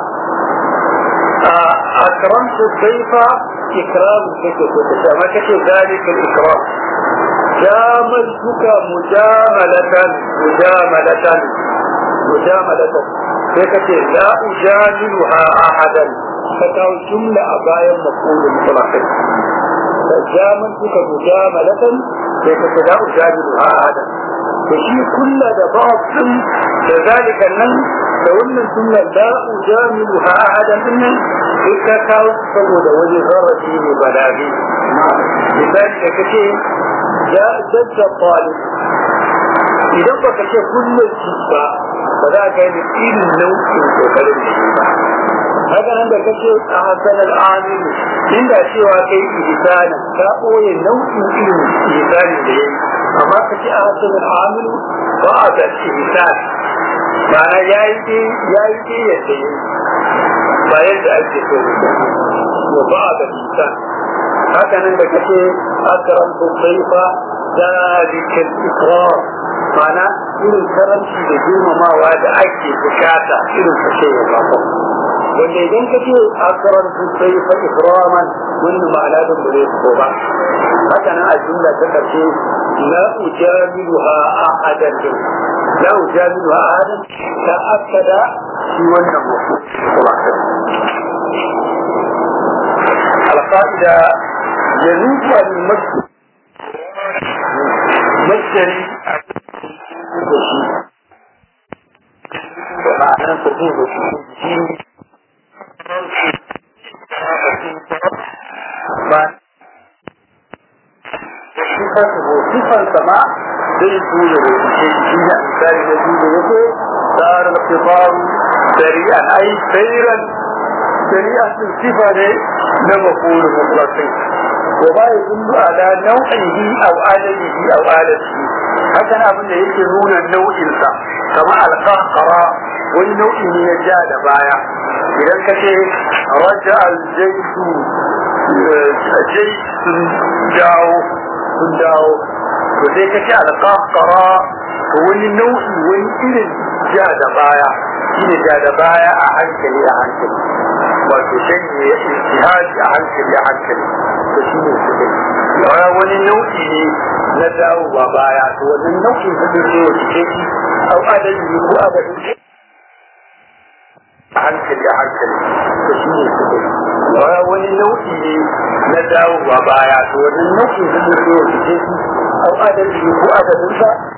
أكرمت الضيف إكرام كما كتب ذلك الإكرام جاملتك مجاملة مجاملة مجاملة فكتب لا أجاملها أحدا فتاو جملة أبايا مقول مطلق جاملتك مجاملة فكتب لا أجاملها أحدا فشي كل بعض كذلك النم فقلنا الجملة لا أجاملها أحدا إنه إذا كاو سبود وجه غرتي بلاغي لذلك كتير جاء جد الطالب إذا بك شيء كل الجزء فذاك يمكن النوم في كلام haka nan da kake a hasanar aminu inda cewa kai ihsana ka koye nau'in irin ihsani da yayi amma kace a hasanar aminu ba a da ihsan ma'ana yayi dai yayi dai yadda yayi ba yadda ake so wa ba da ihsan haka nan da kace akramtu dhayfa zalikal ikram ma'ana irin karanci da girmamawa da ake bukata irin kashe ya ba wanda idan ka ce akaran su sai fa ikraman wannan ma'ana da bare ko ba haka nan a jumla ta karshe la ujamiluha ahadan la ujamiluha ahadan ta akada shi wannan wasu القاعدة يجوز المسجد مجري ومعنى تجوز في صفة سماع zai tura da shi shi da misali da shi da yake tsara al-qitar sari'an ai sayran sari'an din sifa ne na maqul mutlaqi wa ba yadullu ala naw'ihi aw adadihi aw adadihi haka abin da yake nuna nau'in sa kamar al-qahqara wani nau'i ne ya ja da baya idan ka ce raja al-jaydu jay sun dawo sun dawo to sai ka ce alƙaƙara to wani nau'i wani irin ja da baya shi ne ja da baya a hankali a hankali wato shan ne ya ijtihadi a hankali a hankali to shi ne su kai wani nau'i ne na dawowa baya to wannan nau'in su ne wa cike shi au adadi ko adadin a hankali a hankali to shi ne su kai wani nau'i ne na dawowa baya to wannan nau'in su ne wa cike shi أو عدد هو عدد